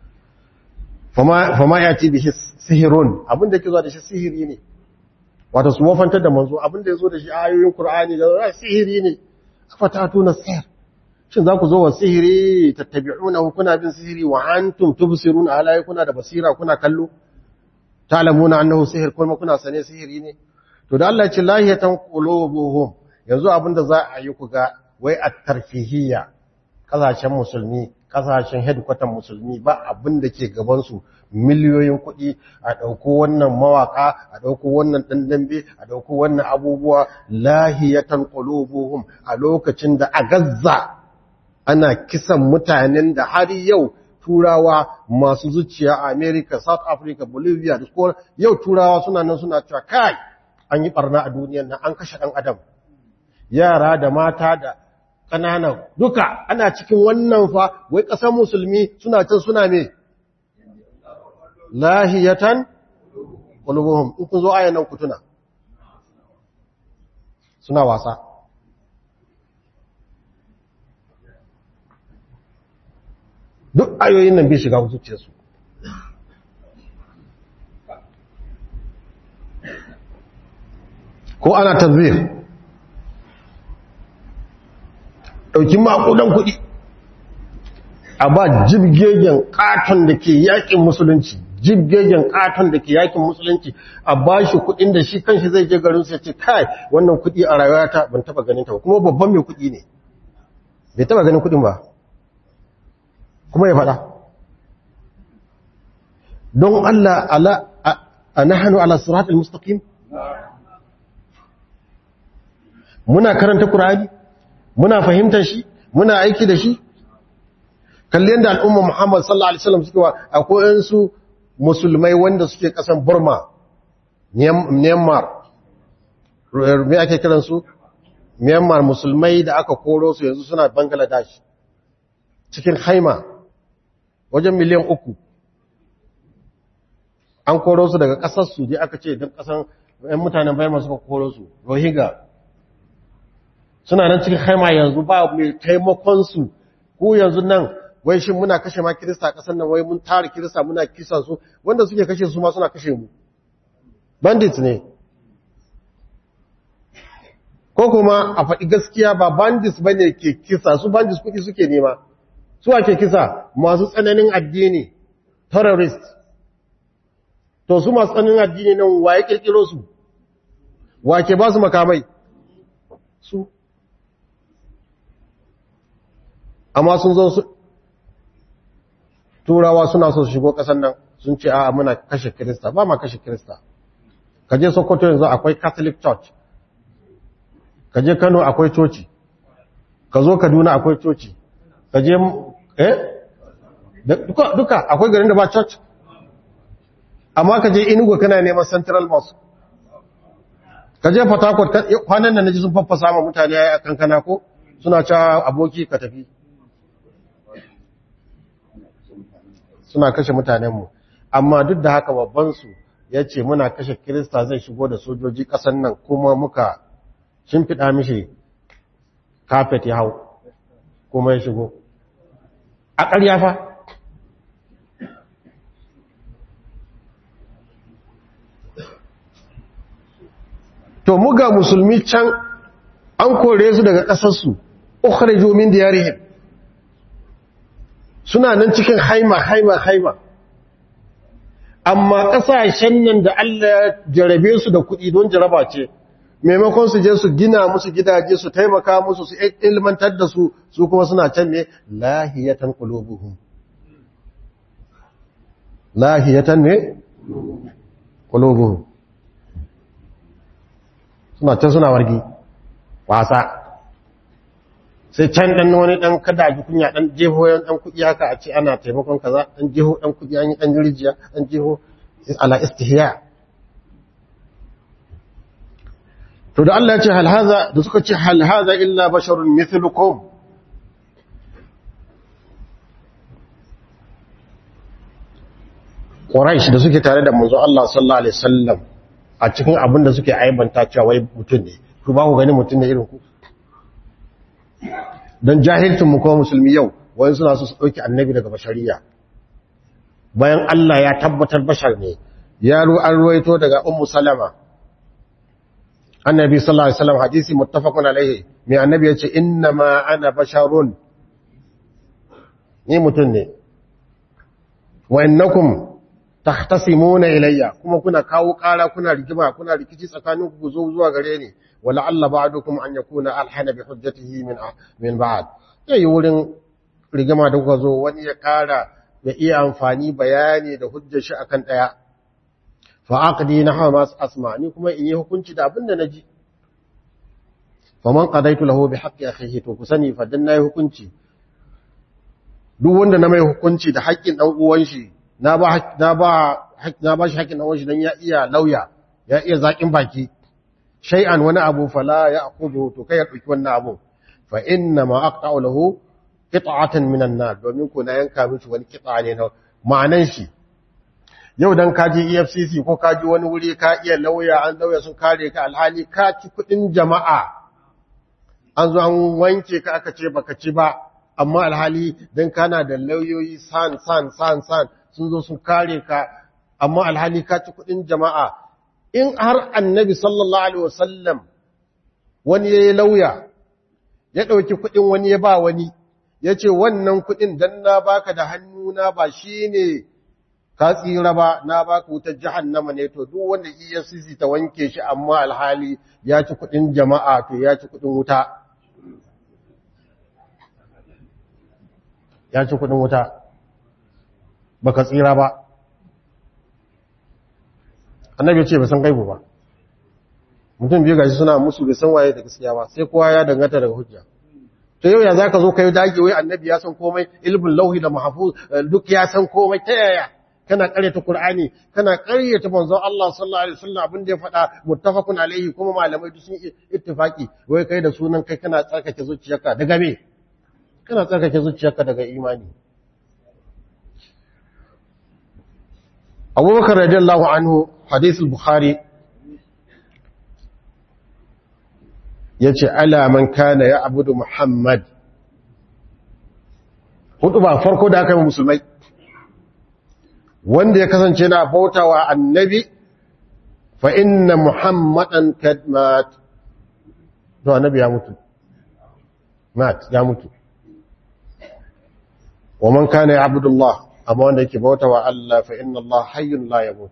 fama ya ci bihi sihirun abinda ke zuwa da shi sihiri ne wata su wafantar da manzo abinda ya zo da shi ayoyin Kur'ani da sihiri ne afatatu na sihir shin za ku zo wa sihiri tattabi'una kuna bin sihiri wa antum tubsiruna ala kuna da basira kuna kallo ta'lamuna annahu sihir kuma kuna sane sihiri ne to da Allah ya ce lahiyatan qulubuhum yanzu abinda za a yi ku ga wai at-tarfihiyya kasashen musulmi kasashen headquarter musulmi ba abin da ke gabansu miliyoyin kuɗi a ɗauko wannan mawaka a ɗauko wannan ɗandambe a ɗauko wannan abubuwa lahiyatan qulubuhum a lokacin da a gazza ana kisan mutanen da har yau turawa masu zuciya a America South Africa Bolivia da kuma yau turawa suna nan suna cewa kai an yi barna a duniyar nan an kashe ɗan adam yara da mata da ƙanana duka ana cikin wannan fa wai ƙasar musulmi suna can suna me lahiyatan qulubuhum in kun zo ayan nan ku tuna suna wasa duk ayoyin nan bai shiga zuciyarsu ko ana tanzir ɗauki maƙudan kuɗi a ba jibgegen ƙaton da ke yaƙin musulunci jibgegen ƙaton da ke yaƙin musulunci a ba shi kuɗin da shi kanshi zai je garin sai ce kai wannan kuɗi a rayuwata ban taɓa ganin ta ba kuma babban mai kuɗi ne bai taɓa ganin kuɗin ba kuma ya faɗa don Allah ala a nahanu ala siratul mustaqim muna karanta Qur'ani muna fahimtar shi muna aiki da shi kalli yadda al'umma Muhammad sallallahu alaihi wasallam suke wa akwai su musulmai wanda suke kasan Burma Myanmar me ake kiransu myanmar musulmai da aka koro su yanzu suna bangladesh cikin haima wajen miliyan uku an koro su daga ƙasarsu je aka ce don ƙasan 'yan mutanen bayan suka koro su rohingya suna nan cikin haima yanzu ba mai taimakonsu ko yanzu nan wai shi muna kashe ma kirista a ƙasar nan wai mun tara kirista muna kisa su wanda suke kashe su ma suna kashe mu bandit ne ko kuma a faɗi gaskiya ba bandits ba ne ke kisa su bandits kuɗi suke nema su ake kisa masu tsananin addini terrorist to su masu tsananin addini nan waye kirkiro su wa ke ba su makamai su amma sun zo su turawa suna so su shigo ƙasar nan sun ce a muna kashe kirista ba ma kashe kirista kaje sokoto yanzu akwai catholic church kaje kano akwai coci ka zo kaduna akwai coci kaje eh duka duka akwai garin da ba church amma kaje inugu kana neman central mosque kaje port harcourt kwanan nan naji sun faffasa ma mutane a kankana ko suna cewa aboki ka tafi suna kashe mutanenmu amma duk da haka babbansu ya ce muna kashe kirista zai shigo da sojoji ƙasan nan kuma muka shimfiɗa mishi kafet ya hau kuma ya shigo a ƙarya fa to muga musulmi can an kore su daga ƙasarsu ukhriju min diyarihim suna nan cikin haima haima haima amma ƙasashen nan da Allah ya jarabe su da kuɗi don jaraba ce maimakon su je su gina musu gidaje su taimaka musu su ilmantar da su su kuma suna can ne lahiyatan qulubuhum lahiyatan ne qulubuhum suna can suna wargi wasa sai can dan wani dan kada ji kunya dan jeho yan dan kudi haka a ce ana taimakon kaza dan jeho dan kudi an yi dan rijiya dan jeho ala istihya to da Allah ya ce hal hadha da suka ce hal hadha illa basharun mithlukum Quraysh da suke tare da manzo Allah sallallahu alaihi wasallam a cikin abin da suke aibanta cewa wai mutum ne ku ba ku gani mutum ne irin ku don jahilcin mu kuma musulmi yau wani suna su ɗauki annabi daga bashariya bayan Allah ya tabbatar bashar ne ya ru an ruwaito daga ummu salama annabi sallallahu alaihi wasallam hadisi muttafaqun alaihi mai annabi yace inna ma ana basharun ni mutum ne wa innakum tahtasimuna ilayya kuma kuna kawo kara kuna rigima kuna rikici tsakanin ku zo zuwa gare ni wala alla ba'dukum an yakuna alhana bi hujjatihi min min ba'd yayi wurin rigima da kuka zo wani ya kara ya iya amfani bayani da hujjar shi akan daya fa aqdi nahwa ma asma ni kuma in yi hukunci da abin da naji faman qadaitu lahu bi haqqi akhihi to ku sani fa dan nayi hukunci duk wanda na mai hukunci da haƙƙin dan uwan shi na ba na ba na ba shi haƙƙin dan uwan shi dan ya iya lauya ya iya zakin baki shay'an wani abu fala ya'khudhu to kai ya dauki wannan abu fa inna ma aqta'u lahu qit'atan minan nar domin ko na yanka miki wani qit'a ne na ma'anan shi yau dan kaji EFCC ko kaji wani wuri ka iya lauya an lauya sun kare ka alhali ka ci kudin jama'a an zo an wanke ka aka ce baka ci ba amma alhali dan kana da lauyoyi san san san san sun zo sun kare ka amma alhali ka ci kudin jama'a in har annabi sallallahu alaihi wasallam wani yayi lauya ya dauki kudin wani ya ba wani yace wannan kudin dan na baka da hannuna ba shine ka tsira ba na baka wutar jahannama ne to duk wanda EFCC ta wanke shi amma alhali ya ci kudin jama'a to ya ci kudin wuta ya ci kudin wuta baka tsira ba annabi ya ce ba san gaibu ba mutum biyu gashi suna musu bai san waye da gaskiya ba sai kowa ya danganta daga hujja to yau ya zaka zo kai dage wai annabi ya san komai ilmin lauhi da mahfuz duk ya san komai ta yaya kana ƙaryata Qur'ani kana ƙaryata manzon Allah sallallahu alaihi wasallam abin da ya faɗa muttafaqun alaihi kuma malamai duk sun yi ittifaki wai kai da sunan kai kana tsarkake zuciyarka daga me kana tsarkake zuciyarka daga imani Abubakar radiyallahu anhu hadith al-Bukhari yace ala man kana ya'budu Muhammad hudu ba farko da aka yi musulmai wanda ya kasance na bautawa annabi fa inna muhammadan kad mat to annabi ya mutu mat ya mutu wa man kana ya'budu Allah amma wanda yake bautawa Allah fa inna Allah hayyun la yamut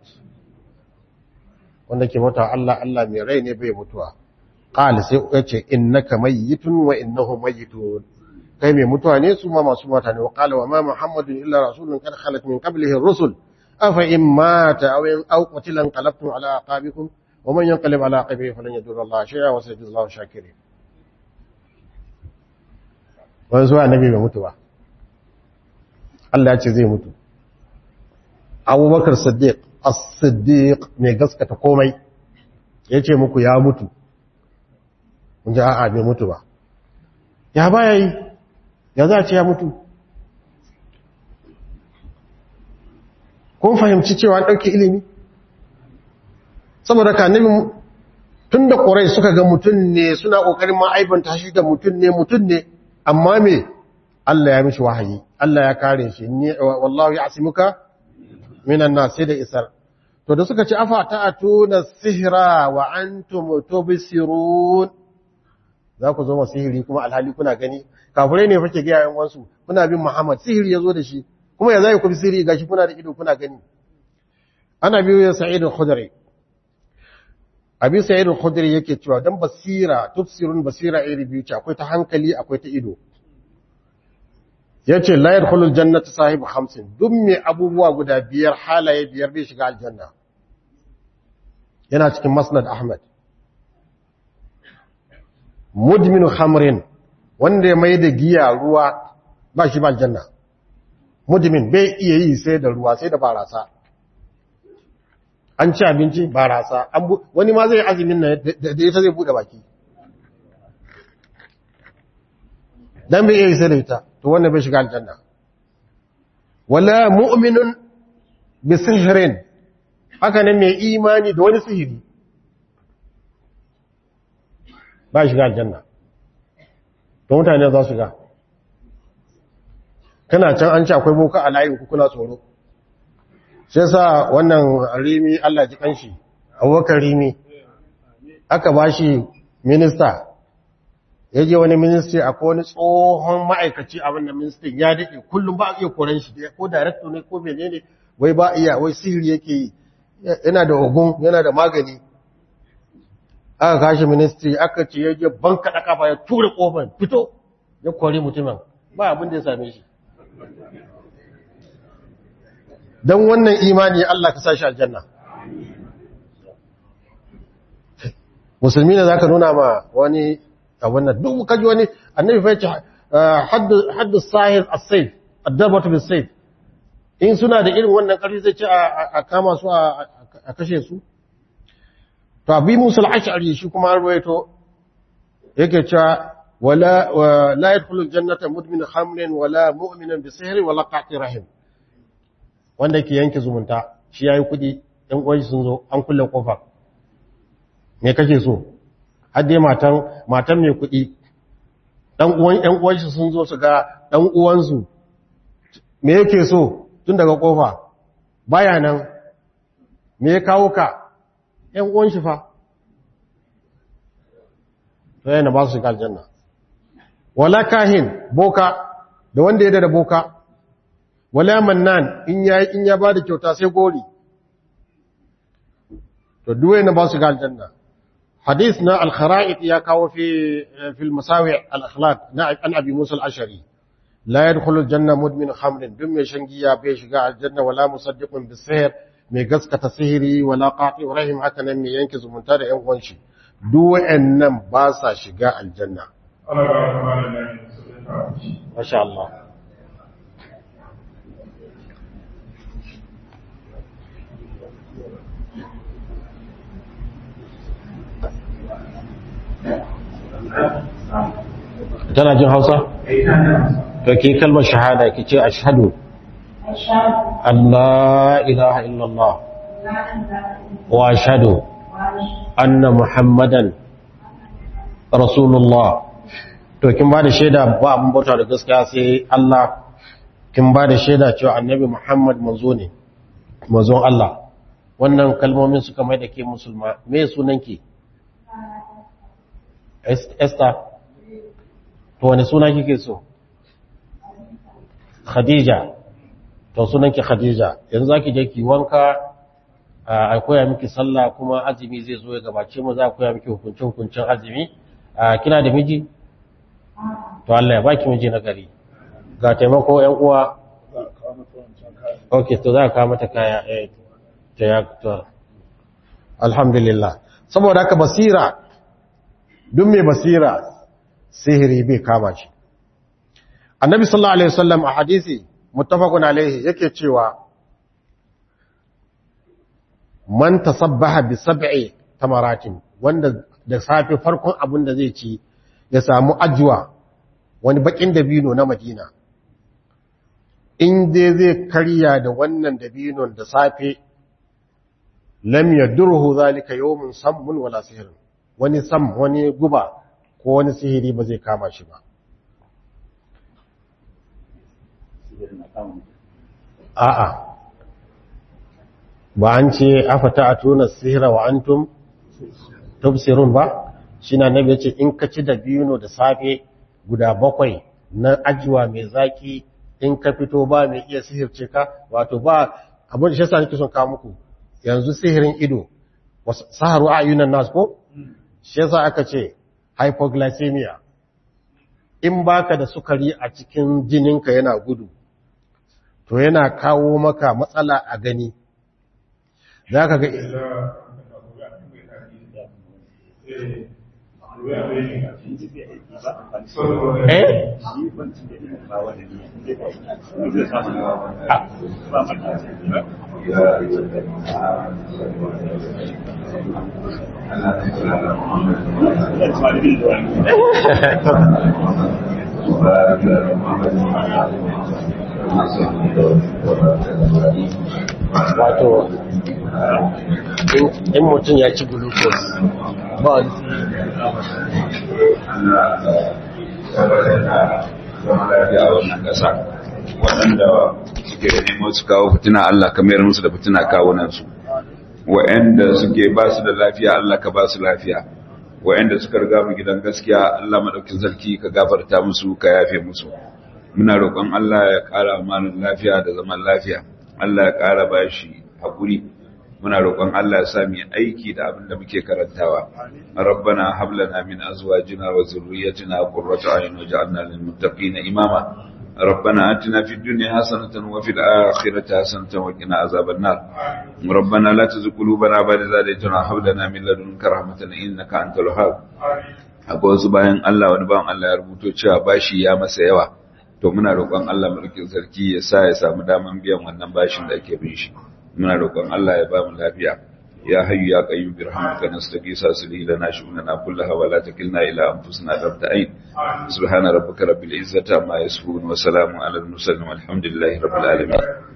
wanda yake bautawa Allah Allah mai rai ne bai mutuwa qala sai yace innaka mayyitun wa innahum mayyitun kai mai mutuwa ne su ma masu mata ne wa qala wa ma muhammadun illa rasulun qad khalat min qablihi ar-rusul afa in mata aw in aw qutilan qalabtum ala aqabikum wa man yanqalib ala aqibihi falan yadurra Allah shay'a wa sayajzallahu shakirin wani zuwa annabi bai mutu ba Allah ya ce zai mutu Abubakar Siddiq as-Siddiq mai gaskata komai yace muku ya mutu kun ji a'a bai mutu ba ya baya yi ya za a ce ya mutu kun fahimci cewa an ɗauke ilimi saboda ka nemi tun da ƙorai suka ga mutum ne suna ƙoƙarin ma'aibanta shi da mutum ne mutum ne amma me Allah ya mishi wahayi Allah ya kare shi wallahu ya asimuka minan na sai da isar to da suka ce afa ta'atuna sihra wa antum tubsirun za ku zo ma sihiri kuma alhali kuna gani kafirai ne fake ga yayin wansu kuna bin Muhammad sihiri yazo da shi kuma ya zai ku bi sihiri gashi kuna da ido kuna gani ana biyo ya Sa'id al-Khudri Abi Sa'id al-Khudri yake cewa dan basira tufsirun basira iri biyu ce akwai ta hankali akwai ta ido yace la yadkhulul jannata sahibu khamsin duk mai abubuwa guda biyar halaye biyar bai shiga aljanna yana cikin Musnad Ahmad mudminu khamrin wanda ya mai da giya ruwa ba shi ba aljanna mudmin bai iya yi sai da ruwa sai da barasa an ci abinci barasa wani ma zai azumin na da ita zai bude baki dan bai iya yi sai da ita to wanda bai shiga aljanna wala mu'minun bi sihrin haka ne mai imani da wani sihiri ba shiga aljanna to mutane za su ga kana can an ce akwai boka a layin kuna tsoro sai sa wannan rimi Allah ji kanshi abubakar rimi aka ba shi minista ya je wani ministry akwai wani tsohon ma'aikaci a wannan ministry ya daɗe kullum ba a iya koren shi ko director ne ko menene wai ba iya wai sihiri yake yi yana da ogun yana da magani aka kashi ministry aka ce ya je ban kaɗa kafa ya tura ƙofar fito ya kori mutumin ba abin da ya same shi don wannan imani Allah ka sashi aljanna musulmi ne za ka nuna ma wani abin nan duk kaji wani annabi fa yace haddu sahir as-sayf ad-darbatu bis-sayf in suna da irin wannan ƙarfi zai ce a kama su a kashe su to abi musul ash'ari shi kuma rawaito yake cewa wala la yadkhulul jannata mudmin khamrin wala mu'minan bi sihri wala qati rahim wanda yake yanke zumunta shi yayi kudi ɗan uwan sun zo an kulle kofa me kake so har dai matan matan mai kudi dan uwan ɗan uwan shi sun zo su ga dan uwan su me yake so tun daga kofa baya nan me ya kawo ka ‘yan uwan shi fa, to yana ba su shiga aljanna. Wala kahin boka da wanda ya da boka, wala mannan in ya in ya ba da kyauta sai gori, to duwe na ba su shiga aljanna. Hadis na al-khara'id ya kawo fi fil masawi al-akhlaq na an abi Musa al-Ashari. La yadkhulu al-janna mudmin khamrin duk mai shan giya bai shiga aljanna wala musaddiqun bis-sihr mai gaskata sihiri wala qati rahim haka nan mai yanke zumunta da ƴan uwanshi duk wayannan ba sa shiga aljanna Allah ya rahama da nan masha Allah tana jin hausa? to ki kalmar shahada ki ce ashhadu an la ilaha illallah wa ashhadu anna muhammadan rasulullah to kin ba da shaida ba abin bauta da gaskiya sai Allah kin ba da shaida cewa annabi muhammad manzo ne manzon Allah wannan kalmomin suka mai da ke musulma me sunanki Esther to wani suna kike so Khadija to sunanki Khadija yanzu zaki je ki wanka a koya miki sallah kuma azumi zai zo ya gabace mu za a koya miki hukuncin hukuncin azumi kina da miji to Allah ya baki miji na gari ga taimako ƴan uwa okay to za ka mata kaya eh ta ya to alhamdulillah saboda haka basira duk mai basira sihiri bai kama shi annabi sallallahu alaihi wasallam a hadisi muttafaqun alaihi yake cewa man tasabbaha bi sab'i tamaratin wanda da safe farkon abin da zai ci ya samu ajwa wani bakin dabino na Madina in dai zai karya da wannan dabinon da safe lam yadurhu zalika yawmun sammun wala sihrun wani sam wani guba ko wani sihiri ba zai kama shi ba a'a ba an ce afata a tuna sihira wa antum tubsirun ba shi na nabi ce in ka ci da biyu da safe guda bakwai na ajiwa mai zaki in ka fito ba mai iya sihirce ka wato ba abin da shi sa nake son kawo muku yanzu sihirin ido saharu a yunan nas ko shi yasa aka ce hypoglycemia in baka da sukari a cikin jininka yana gudu to yana kawo maka matsala a gani za ka ga eh wato in mutum ya ci glucose ba wani waɗanda suke nemo su kawo fitina Allah ka mayar musu da fitina kawunansu wa'anda suke ba su da lafiya Allah ka ba su lafiya wa'anda suka riga mu gidan gaskiya Allah madaukin sarki ka gafarta musu ka yafe musu muna roƙon Allah ya ƙara mana lafiya da zaman lafiya Allah ya ƙara bashi haƙuri muna roƙon Allah ya sa mu aiki da abin da muke karantawa rabbana hab lana min azwajina wa zurriyyatina qurrata a'yun waj'alna lil muttaqina imama ربنا آتنا في الدنيا حسنة وفي الآخرة حسنة وقنا عذاب النار ربنا لا تزغ قلوبنا بعد إذ هديتنا وهب لنا من لدنك رحمة إنك أنت الوهاب akwai wasu bayan Allah wani bayan Allah ya rubuto cewa bashi ya masa yawa to muna roƙon Allah mulkin sarki ya sa ya samu daman biyan wannan bashin da ake bin shi muna roƙon Allah ya ba mu lafiya ya hayyu ya qayyum bi rahmatika nastaghisa aslih lana shu'unana kullaha wa la takilna ila anfusina tarfata ayn subhana rabbika rabbil izzati amma yasifun wa salamun alal mursalin walhamdulillahi rabbil alamin